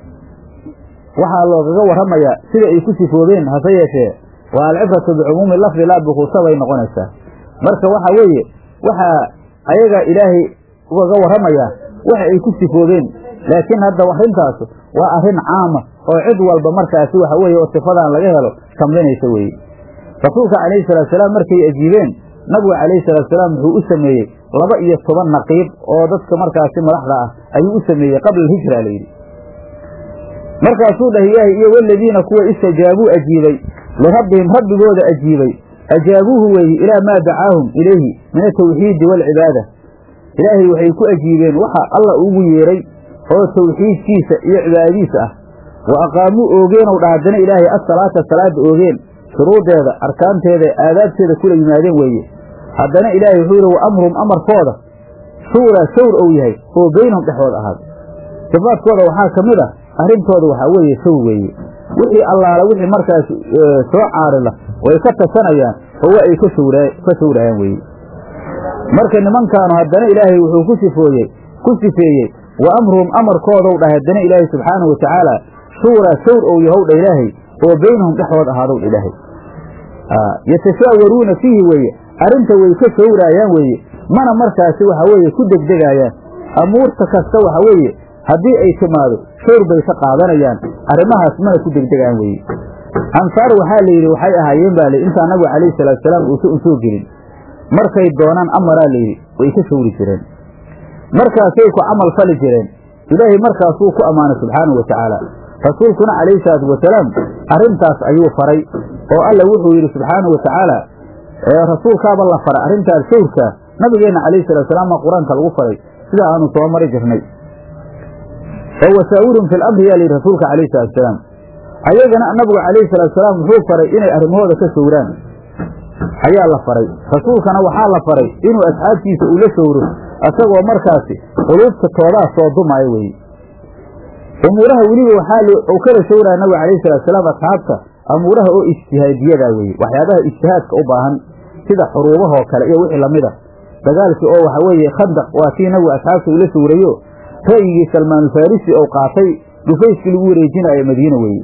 waxaa loogaga warramayaa sida ay ku sifoobeen hase yeeshee waa alcibratu bicumuumi lafdi laa bikuusa bay noqonaysaa marka waxa weeye waxaa ayaga ilaahay ugaga warramayaa waxa ay ku sifoobeen laakiin hadda arrintaas waa arrin caama oo cid walba markaasi waxa weeye oo sifadan laga helo tamlinaysa weeye rasuulka calayhi salaatusalaam markay ajiibeen nabigu calayhi salaatusalaam wuxuu u sameeyey laba iyo toban naqiib oo dadka markaasi madaxda ah ayuu u sameeyey qabla alhijra layidhi markaasuu dhah ilaahay iyo waladiina kuwa istajaabuu ajiibay lirabbihim rabbigooda ajiibay ajaabuuhu weeye ilaa maa dacaahum ilayhi min atawxiidi waalcibaada ilaahay waxay ku ajiibeen waxa alla ugu yeeray oo tawxiidkiisa iyo cibaadadiisa ah wa aqaamuu oogeenow dha haddana ilaahay assalaata salaada oogeen shuruudeeda arkaanteeda aadaabteeda kula yimaadeen weeye haddana ilaahay wuxuu yidhi wa amruhum amarkooda shuuraa shawr ou yahay oo beynahum dhexdood ahaaday sifaadkooda waxaa ka mid ah arrintooda waxaa weeye shawr weeye wixii allaala wixii markaas soo caarila way ka tasanayaan oo waa ay ka shawrayaan weeye marka nimankaanu haddana ilaahay wuxuu ku sifooyey ku sifeeyey wa amruhum amarkoodow dhah haddana ilaahay subxaanahu watacaala shuuraa shawr ou yahow dha ilaahay oo beynahum dhexdood ahaadow dha ilaahay yatashaawaruuna fiihi weeye arrinta way ka shawraayaan weeye mana markaasi waxa weeye ku degdegaayaan amuurta kasta waxa weeye haddii ay timaado shawr bay ka qaadanayaan arrimahaas mana ku degdegaan weeye ansaar waxaa la yidhi waxay ahaayeen baa li intaa nabigu calayhi salaatusalaam uusa u soo gelin markay doonaan amaraa layidhi way ka shawri jireen markaasay ku camal fali jireen ilaahay markaasuu ku ammaanay subxaanahu watacaala rasuulkuna calayhi salaatu wasalaam arrintaas ayuu faray oo alla wuxuu yidhi subxaanahu watacaala rasuulkaaba la faray arrintaas shawrkaa nabigeenna calayhi salaatusalaam maa qur-aanka lagu faray sida aanu soo mari jirnay oo wasaawirhum fi lamri yaa layidhi rasuulka calayhi salaatusalaam ayagana nabigu calayhi salaatusalaam wuxuu faray inay arrimahooda ka shawraan ayaa la faray rasuulkana waxaa la faray inuu asxaabtiisa uu la shawro isagoo markaasi quluubta toodaa soo dumaayo weeye umuuraha weliba waxaa uu kala showraya nabiga calayhi salaatusalaam asxaabta amuuraha oo ijtihaadiyadaa weeye waxyaabaha ijtihaadka u baahan sida xuruubahoo kale iyo wixii lamida dagaalkii oo waxa weeye khandaq waa kii nabigu asxaabta ula sawrayo ra'yigii salmaanu farisi ou qaatay dhufayskii lagu wareejinayo madiina weeye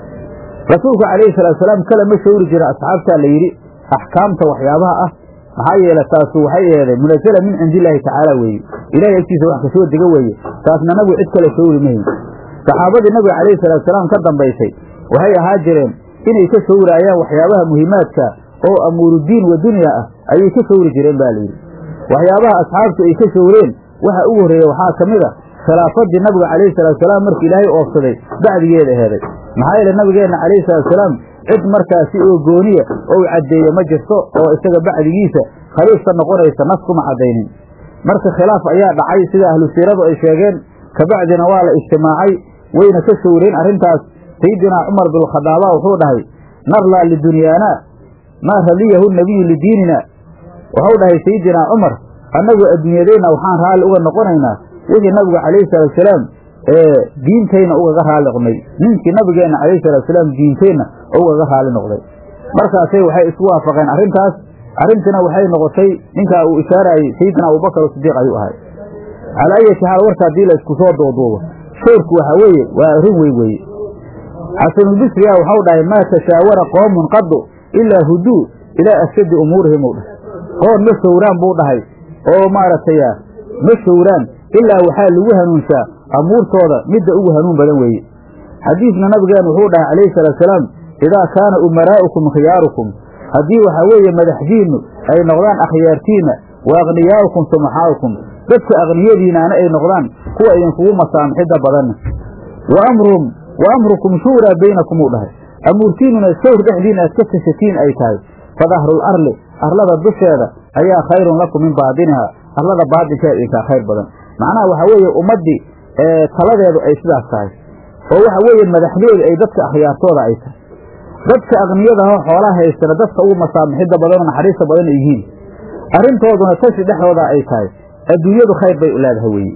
rasuulku calayhi salaatusalaam kale ma shawri jira asxaabtaa la yidhi axkaamta waxyaabaha ah maxaa yeele taasu waxay eheedeen munazala min cindi illaahi tacaala weeye ilahay agtiisa wax kasoo dega weeye taasna nabigu cid kale shawri mahayn saxaabadii nabiga calayhi salaatusalaam ka dambaysay waxay ahaa jireen inay ka shawraayaan waxyaabaha muhiimaadka oo amuurudiin wa dunya ah ayay ka shawri jireen ba layidhi waxyaabaha asxaabtu ay ka shawreen waxa ugu horreeya waxaa ka mid a khilaafadii nabiga calayhi salaatusalaam markii ilaahay oofsaday bacdigeeda heeday maxaa yeele nabigeenna calayhi salaatusalaam cid markaasi oo gooniya ou caddeeye ma jirto oo isaga bacdigiisa khaliifka noqonaysa nas kuma caddaynin marka khilaaf ayaa dhacay sida ahlu siiradu ay sheegeen kabacdina waa la ijtimaacay wayna ka shawreen arrintaas sayidinaa cumar binkhadaaba wuxuu dhahay narlaa lidunyaana maa radiyahu nabiyu lidiinina wuxuu dhahay sayidinaa cumar annagu adduunyadeenna waxaan raalli uga noqonaynaa wixii nabigu calayhi salaatusalaam ee diintayna ugaga raalli noqnay ninkii nabigeenna calayhi salaatusalaam diinteenna ugaga raalli noqday markaasay waxay isku waafaqeen arrintaas arrintiina waxay noqotay ninkaa uu ishaarayey sayidina abubakar sidiiq ayuu ahay calaa ayati xaal warka haddii la isku soo duuduubo shoorku waxaa weeye waa arrin weyn weeye xasanulbisriya waxau dhahay maa tashaawara qoomun qadu ilaa huduu ilaa ashaddi umuurihim u dhahay qoon ma showraan buu dhahay oo maaragtay ma showraan ilaa waxaa lagu hanuunshaa amuurtooda midda ugu hanuun badan weeye xadiisna nabigeenu wuxuu dhahay calayhi salaatusalaam idaa kaana umaraa'ukum khiyaarukum haddii waxaa weeye madaxdiinnu ay noqdaan akhyaartiinna wa akhniyaa'ukum sumaxaa'ukum dadka akhniyadiinaana ay noqdaan kuwa idinkugu masaamixidda badanna wa amruhum wa amrukum shuuraa baynakum uu dhahay amuurtiinnuna shawr dhexdiina aad ka tashatiin ay tahay fa dahrul arli arlada dusheeda ayaa khayrun lakum min baadinihaa arlada baadinkeeda idinkaa khayr badan macnaha waxaa weeye ummaddii taladeedu ay sidaas tahay oo waxa weeye madaxdeedu ay dadka akhyaartooda ay tahay dadka akniyadaho xoolaha haystana dadka ugu masaamixidda badanoo naxariista badan ay yihiin arrintooduna tashi dhexdooda ay tahay adduunyadu khayr bay u leedahay weeye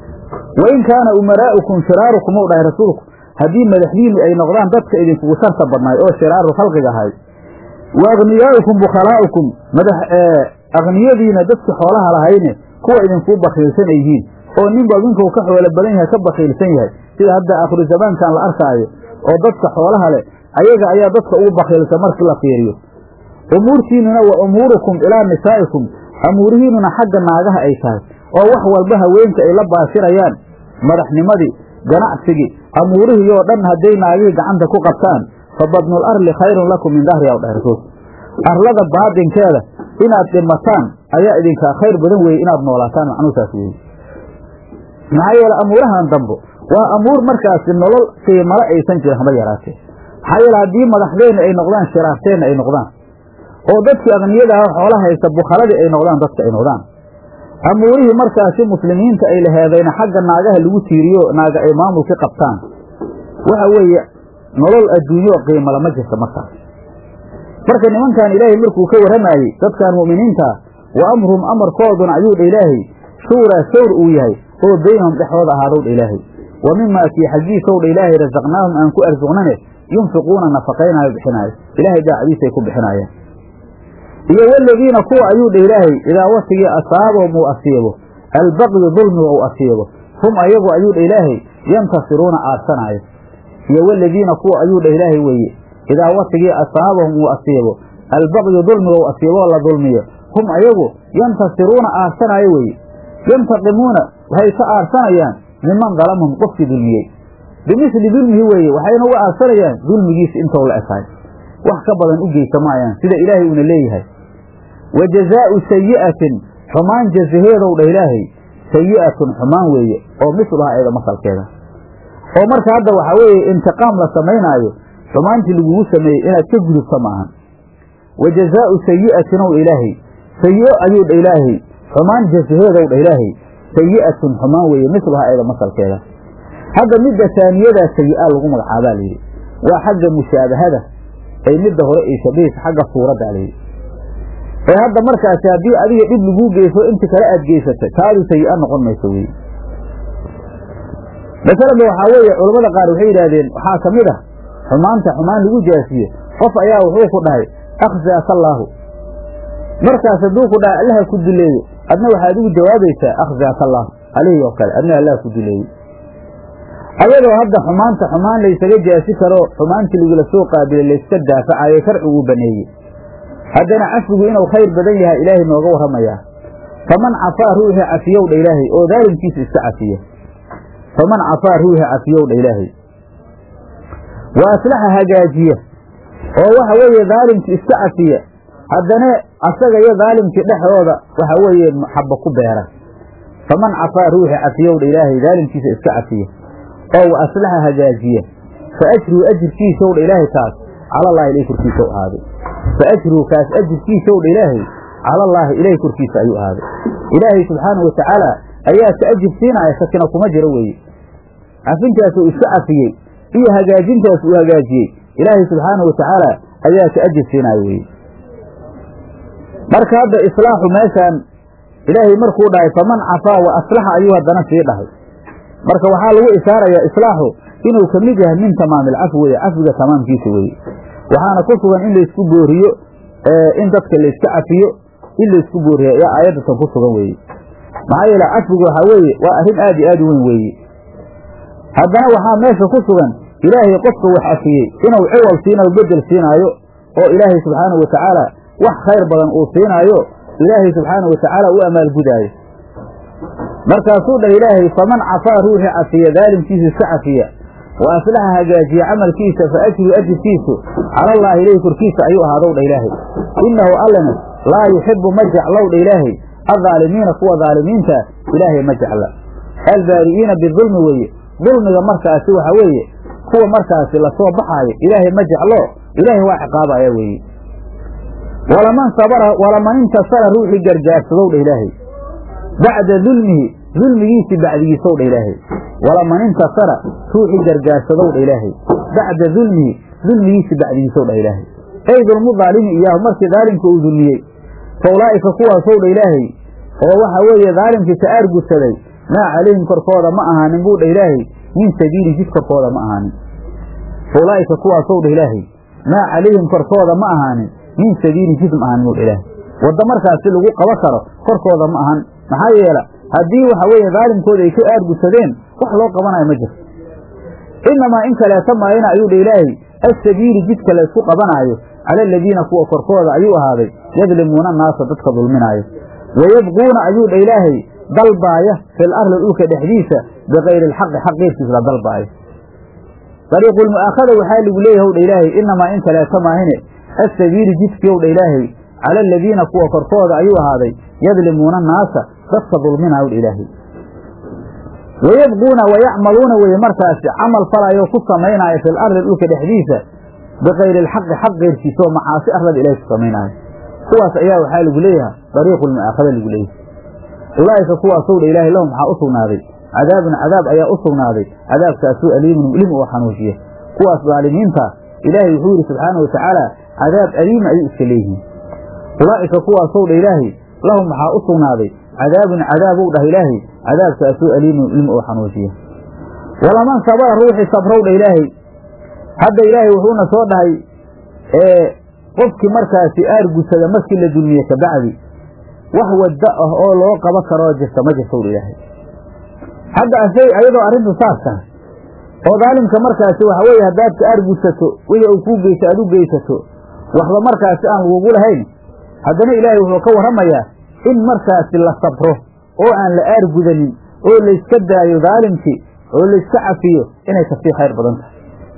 wa in kaana umaraa'ukum shiraarukum uu dhahay rasuulku haddii madaxdiinnu ay noqdaan dadka idinkugu sharta badnaay oo shiraaru khalqiga ahay wa akhniyaa'ukum bukhallaa'ukum madax akniyadiina dadki xoolaha lahayne kuwa idinkuu bakiilsan ay yihiin oo ninba ninkuu ka xoolo badan yahay ka bakiilsan yahay sida hadda aakhiru zamaankan la arkaayo oo dadka xoolaha leh ayaga ayaa dadka ugu bakiilsan markii la fiiriyo umuurtiinnuna wa umuurukum ilaa nisaa'ikum amuurihiinnuna xagga naagaha ay tahay oo wax walba haweenka ay la baashirayaan madaxnimadii ganacsigii amuurihii oo dhan hadday naagihii gacanta ku qabtaan fa badnul arli khayrun lakum min dahri aw dhahay rasuulku arlada baadinkeeda inaad dhimataan ayaa idinkaa khayr badan weeye inaad noolaataan macnuu saas weeye maxaa yeele amuurahan dambo waa amuur markaasi nolol qiimalo aysan jirin haba yaraatee maxaa yeele haddii madaxdeenna ay noqdaan shiraarteenna ay noqdaan oo dadkii akniyadaha xoolaha haysta bukhaladii ay noqdaan dadka ay noqdaan amuurihii markaasi muslimiinta ay laheedayna xagga naagaha lagu tiiriyo naaga ay maamulka qabtaan waxa weeye nolol adduunyo qiimo lama jirta markaas marka nimankan ilaahay markuu ka warramayey dadkan mu'miniintaa wa amruhum amarkooduna ayuu dha ilaahay shuuraa shawr uu yahay oo beynahum dhexdooda ahaadow dha ilaahay wa mimaa kii xaggiisow dha ilaahay rasaqnaahum aan ku arsuqnane yunfiquuna nafaqaynaayo bixinaayo ilaahay daacadiisay ku bixinaayaan iyo waladiina kuwa ayuu dha ilaahay idaa watigii asaabahum uu asiibo albaqyu dulmiga uu asiibo hum ayagu ayuu dha ilaahay yantasiruuna aadsanaayo iyo waladiina kuwa ayuu dha ilaahay weeye idaa watigii asaabahum uu asiibo albaqyu dulmiga uu asiiboo la dulmiyo hum ayagu yantasiruuna aadsanaayo weeye yantaqimuuna waxay ka aadsanayaan miman dalamahum qofkii dulmiyey bimisli dulmihi weeye waxayna uga aadsanayaan dulmigiisa intou la ekaay wax ka badan u geysa maayaan sida ilaahay uuna leeyahay wa jazaa'u sayi'atin xumaan jazaheedow dha ilaahay sayi'atun xumaan weeye oo misluha eeda masalkeeda oo marka hadda waxaa weeye intiqaam la samaynaayo xumaantii lagugu sameeyey inaad ka gudubta maahan wa jazaa'u sayi'atin ow ilaahay sayi'o ayuu dha ilaahay xumaan jazaheedow dha ilaahay sayi'atun xumaan weeye misluha eeda masalkeeda hadda midda taaniyadaa sayi'a lagu magacaabaa layidhi waa xagga mushaabahada ay midda hore ay shabihaysa xagga suuradda layidhi ee hadda markaasi haddii adiga dhib laguu geyso inti kale aad geysatay taadu sayi-a noqon mayso wey masalada waxaa weeye culammada qaar waxay yidhaahdeen waxaa ka mid ah xumaanta xumaan lagu jaasiye qof ayaa wuxuu ku dhahay akhzaaka allaahu markaas hadduu ku dhahay allaha ku dileeyo adna waxaad ugu jawaabaysaa akhzaaka allah alihii oo kale adna allaha ku dileeyo ayadoo hadda xumaanta xumaan laysaga jaasi karo xumaantii lagula soo qaabilay layska daafacayo sharciguu baneeyey haddana cafigu inuu khayr badan yahay ilaahay nooga warramayaa faman cafaa ruuxii cafiyowdha ilaahay oo daalimkiisa iska cafiya faman cafaa ruuxii cafiyowdha ilaahay wa aslaxa hagaajiya oo waxa weeye daalimkii iska cafiya haddana asaga iyo daalimkii dhexdooda waxa weeye maxaba ku beera faman cafaa ruuxii cafiyowdha ilaahay daalimkiisa iska cafiya oo wa aslaxa hagaajiya fa ajruu ajirkiisowdha ilaahay taas calallaahi ilay korkiisa u ahaaday fa ajruu kaas ajirkiisowdha ilaahay calallaahi ilahay korkiisa ayuu ahaaday ilaahay subxaanahu watacaala ayaa ka ajir siinaya sakina kuma jiro weeye cafintaasuu iska cafiyey iyo hagaajintaas uu hagaajiyey ilaahay subxaanahu watacaala ayaa ka ajir siinaya weeye marka hadda islaaxu meeshaan ilaahay markuu dhahay faman cafaa wa aslaxa ayuu haddana sii dhahay marka waxaa lagu ishaarayaa islaaxu inuu ka mid yahay min tamaamil cafi weye cafiga tamaamkiisa weeye waxaana ku sugan in laysku booriyo in dadka layska cafiyo in laysku booriyo ayaa aayaddatan ku sugan weeye maxaa yeele cafigu waxaa weeye waa arrin aad iyo aad u weyn weeye haddana waxaa meesha ku sugan ilaahay qofka wax cafiyey inuu ciwal siinayo bedel siinaayo oo ilaahay subxaanahu watacaala wax khayr badan uu siinaayo ilaahay subxaanahu watacaala u amaalgudaayo markaasuu dhah ilaahay faman cafaa ruuxii cafiya daalimkiisa iska cafiya wa aslaxa hagaajiya camalkiisa fa ajru ajirkiisu calallaahi ilayhi korkiisa ayuu ahaadow dha ilaahay innahu allana laa yuxibu ma jeclow dha ilaahay addaalimiina kuwa daalimiinta ilaahay ma jecla albaari'iina bidulmi weeye dulmiga markaasi waxa weeye kuwa markaasi lasoo baxaayo ilaahay ma jeclo ilaahay waa ciqaabaya weeye walaman sabara walaman intasara ruuxii gargaarsadow dha ilaahay bacda dulmihi dulmigiisii bacdigiisow dha ilaahay walaman intasara ruuxii gargaarsadow dha ilaahay bacda dulmihi dulmigiisii bacdigiisow dha ilaahay ay dulmu daalimi iyaahu markii daalimka uu dulmiyey fa ulaa'ika kuwaasow dha ilaahay oo waxa weeye daalimkii ka aargudsaday maa calayhim korkooda ma ahaanin buu dha ilaahay min sabiilin jid korkooda ma ahaanin fa ulaa'ika kuwaasow dha ilaahay maa calayhim korkooda ma ahaanin min sabiilin jid ma ahaanin buu dha ilaahay wadda markaasi lagu qaba karo korkooda ma ahan maxaa yeela haddii waxa weeye daalimkooda ay ka aargudsadeen wax loo qabanayo ma jirto inamaa in kaleeta maayana ayuu dha ilaahay assabiili jidka laysku qabanaayo cala aladiina kuwa korkooda ayuu ahaaday yadlimuuna annaasa dadka dulminaayo wayabquuna ayuu dha ilaahay dalbaaya fil arli dhulka dhexdiisa bikayri alxaqi xaq keyrkiis la dalbaayo dariiqulmu'aakhada waxaa lagu leeyahy w dha ilaahay inamaa in kaleeta maahine assabiili jidkii ow dha ilaahay cala aladiina kuwa korkooda ayuu ahaaday yadlimuuna annaasa dadka dulminaayo dha ilaahay wayabquuna wayacmaluuna weye markaasi camal falayo ku samaynaayo fil arli dhulka dhexdiisa bikayri alxaqi xaq keyrkiisa oo macaasi arlada ilahay ku samaynaayo kuwaas ayaa waxaa lagu leeyahay dariiqulmu'aakhada lagu leeyahay ulaa'ika kuwaasow dha ilaahay lahum waxaa u sugnaaday cadaabun cadaab ayaa u sugnaaday cadaabkaasuu aliimun mulim oo xanuujiya kuwaas daalimiinta ilaahay wuxuu yidhi subxaanau watacaala cadaab aliima ayuu iska leeyihiin ulaa'ika kuwaasow dha ilaahay lahum waxaa u sugnaaday cadaabun cadaabow dhah ilaahay cadaabkaasuu aliimun mulim oo xanuujiya walaman sabara ruuxii sabrow dha ilaahay hadda ilaahay wuxuuna soo dhahay qofkii markaasi aargudsada markii la dulmiye kabacdi wax wadda ah oo loo qaba karoo jirta ma jirtow dha ilaahay hadda asay ayadoo arrintu saas tahay oo daalimka markaasi waxa weeye haddaad ka aargudsato wixii uu kuu geysa aad u geysato waxba markaasi aan lagugu lahayn haddana ilaahay wuxuu ka warramayaa in markaasi la sabro oo aan la aargudanin oo layska daayo daalimkii oo layska cafiyo inay kasii khayr badan tahay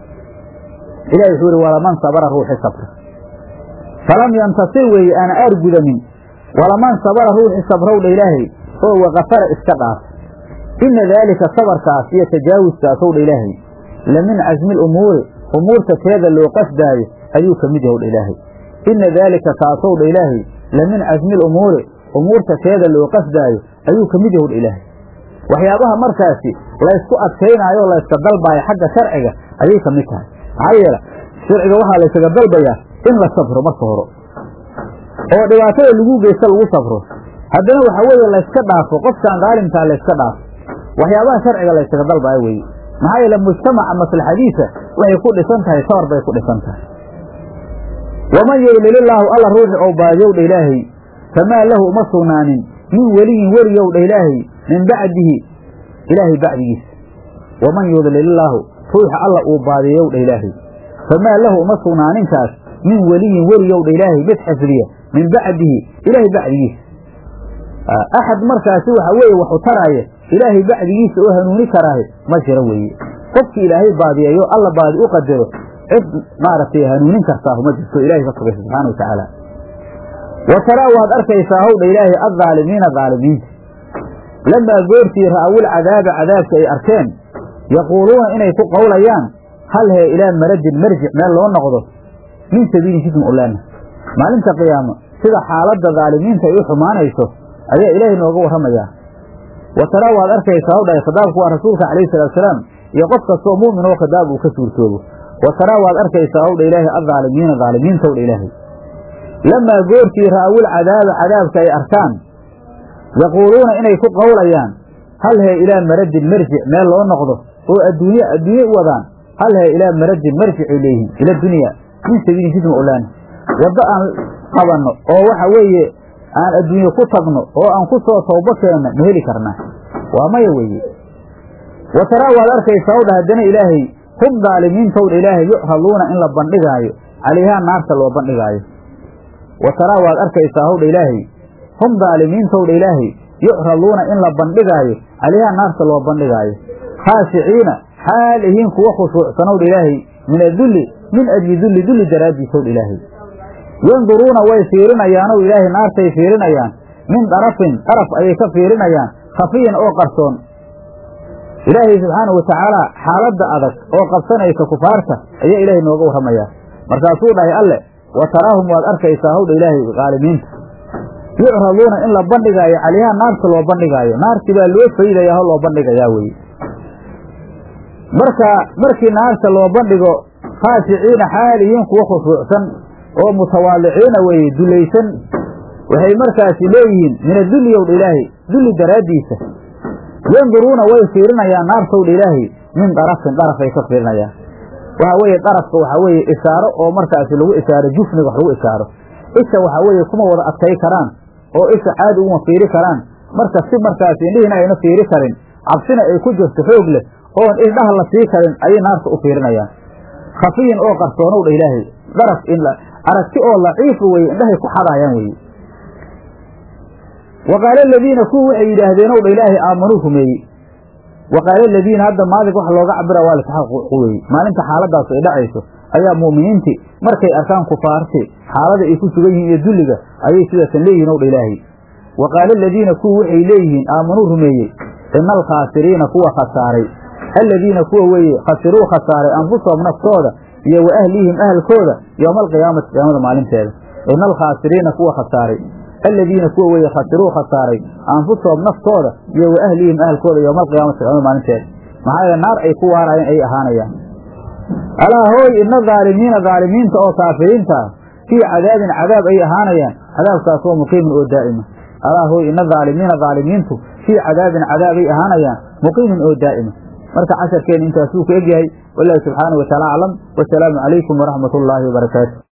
ilahi wuxuu yihi walaman sabara ruuxi sabra falam yantasir weeye aana aargudanin walaman sabara ruuxi sabrow dha ilaahay oo wakafara iska dhaafa ina daalika sabarkaas iyo tajaawuskaasow dha ilaahay la min casmi lumuuri umuurta teeda loo qasdaayo ayuu ka mid yahow dha ilaahay ina daalika kaasow dha ilaahay la min casmi lumuuri umuurta teeda loo qasdaayo ayuu ka mid yahow dha ilaahay waxyaabaha markaasi laysku adkaynaayo o layska dalbaayo xagga sharciga ayay ka mid tahay maxaa yeele sharciga waxaa laysaga dalbayaa in la sabro marka hore oo dhibaatada lagu geysta lagu safro haddana waxa weeye layska dhaafo qofkaan daalimkaa layska dhaafo waxyaabaha sharciga laysaga dalbaayo weeye maxaa yeele mujtamaca maslaxadiisa waxay ku dhisan tahay sawar bay ku dhisan tahay waman yeylilillaahu alla ruuxi ou baadiyowdha ilaahay famaa lahu uma sugnaanin min weliyin weriyowdha ilaahay min bacdihi ilaahay bacdigiisa waman yudlilillaahu ruuxa alla uu baadiyowdha ilaahay famaa lahu uma sugnaaninkaas min weliyin weriyowdha ilaahay mid xifdiya min bacdihi ilaahay bacdigiisa axad markaasi waxa weeye waxu taraaya ilaahay bacdigiisa oo hanuuni karaahe ma jiro weeye qofkii ilaahay baadiyeeyo alla baadi u qadaro cid maaragtay hanuunin kartaahu ma jirto ilahay ka sugay subxaana wa tacaala wa taraa waad arkaysaa howdha ilaahay addaalimiina daalimiinta lamaa goortii ra'awul cadaaba cadaabka ay arkeen yaquuluuna inay ku qowlayaan hal hee ilaa marajin marjic meel loo noqdo min sabiili jism ulaana maalinta qiyaamo sida xaaladda daalimiinta ay u xumaanayso ayaa ilaahay nooga warramayaa wa taraa waad arkaysaa howdha khitaabku waa rasuulka calayhi salaatusalaam iyo qof kastoo mu'min oo khitaab uu ka suurtoobo wa taraa waad arkaysaa howdha ilaahay addaalimiina daalimiinta howdha ilaahay lamaa goortii ra'awul cadaaba cadaabka ay arkaan yaquuluuna inay ku qowlayaan hal hee ilaa marajin marjic meel loo noqdo oo adduunye adduunye u wadaan hal hee ilaa marajin marjicay leeyihiin ila dunya min sabiili jisma olaana waddo aan qabanno oo waxa weeye aan adduunye ku tagno oo aan ku soo tawbo keenno ma heli karnaa waa maya weeye wa taraa waad arkaysaa owdha haddana ilaahay hum daalimiintowdha ilaahay yucraduuna in la bandhigaayo calayhaa naarta loo bandhigaayo wa taraa waad arkaysaa howdha ilaahay hum daalimiintowdha ilaahay yucraduuna in la bandhigaayo calayhaa naarta loo bandhigaayo khaashiciina xaal ihiin kuwa khushuucsanowdha ilaahay min adulli min ajli dulli dulli daraaddiisowdha ilaahay yanduruuna way fiirinayaanow ilaahay naartay fiirinayaan min darafin daraf ayay ka fiirinayaan khafiyan oo qarsoon ilaahay subxaanahu watacaala xaaladda adag oo qabsanaysa kufaarta ayaa ilaahay nooga warramayaa markaasuu dhahay alle wa taraahum waad arkaysaa howdha ilaahay qaalimiinta yucraduuna in la bandhigaayo calayhaa naarta loo bandhigaayo naarti baa loo faydayaa ho loo bandhigayaa weye marka markii naarta loo bandhigo khaashiciina xaalihiin kuwa khushuucsan oo mutawaadiciina weeye dulaysan waxay markaasi leeyihiin min adulli owdha ilaahay dulli daraaddiisa yanduruuna way fiirinayaan naartowdha ilaahay min darafin darafay ka fiirinayaan waxa weeye darafka waxaa weeye ishaaro oo markaasi lagu ishaaro jufniga wax lagu ishaaro isha waxaa weeye kuma wada adkay karaan oo isha caadi uma fiiri karaan marka si markaasi indhihiina ayna fiiri karin cabsina ay ku jirto xoog leh oon indhaha la sii karin ayay naarta u fiirinayaan khafiyin oo qarsoonowdha ilaahay daraf in aragti oo laciifa weye indhahay ku xadaayaan weye wa qaala aladiina kuwa waxay yidhaahdeen owdha ilaahay aamanuu rumeeyey wa qaala aladiina hadda maalig wax looga cabira waa lisaxaqu weye maalinta xaaladdaas ay dhacayso ayaa mu'miniintii markay arkaan kufaarti xaalada ay ku sugan yihiin iyo dulliga ayay sidaasan leeyihin owdha ilaahay wa qaala aladiina kuwa waxay leeyihiin aamanuu rumeeyey ina alkhaasiriina kuwa khasaaray aladiina kuwa weeye khasiruu khasaaray anfusahum naftooda iyo wa ahlihim ahalkooda yowma alqiyaamati qiyaamada maalinteeda ina alkhaasiriina kuwa khasaaray aladiina kuwa weeye khasiruu khasaaray anfusahum naftooda iyo wa ahlihim ahalkooda yowma alqiyaamati qiyaamada maalinteeda maxaa yeele naar ay ku waaraayeen ayay ahaanayaan alaa hooy ina dhaalimiina dhaalimiinta oo kaafiriinta ah fii cadaabin cadaab ay ahaanayaan cadaabkaas oo muqiimin oo daa'ima alaa hooy ina dhaalimiina dhaalimiintu fii cadaabin cadaabay ahaanayaan muqiimin oo daa'ima marka casharkeen intaasuu ku egyahay walaahi subxaana wa taala aclam wasalaamu calaykum waraxmat ullaahi wabarakaatu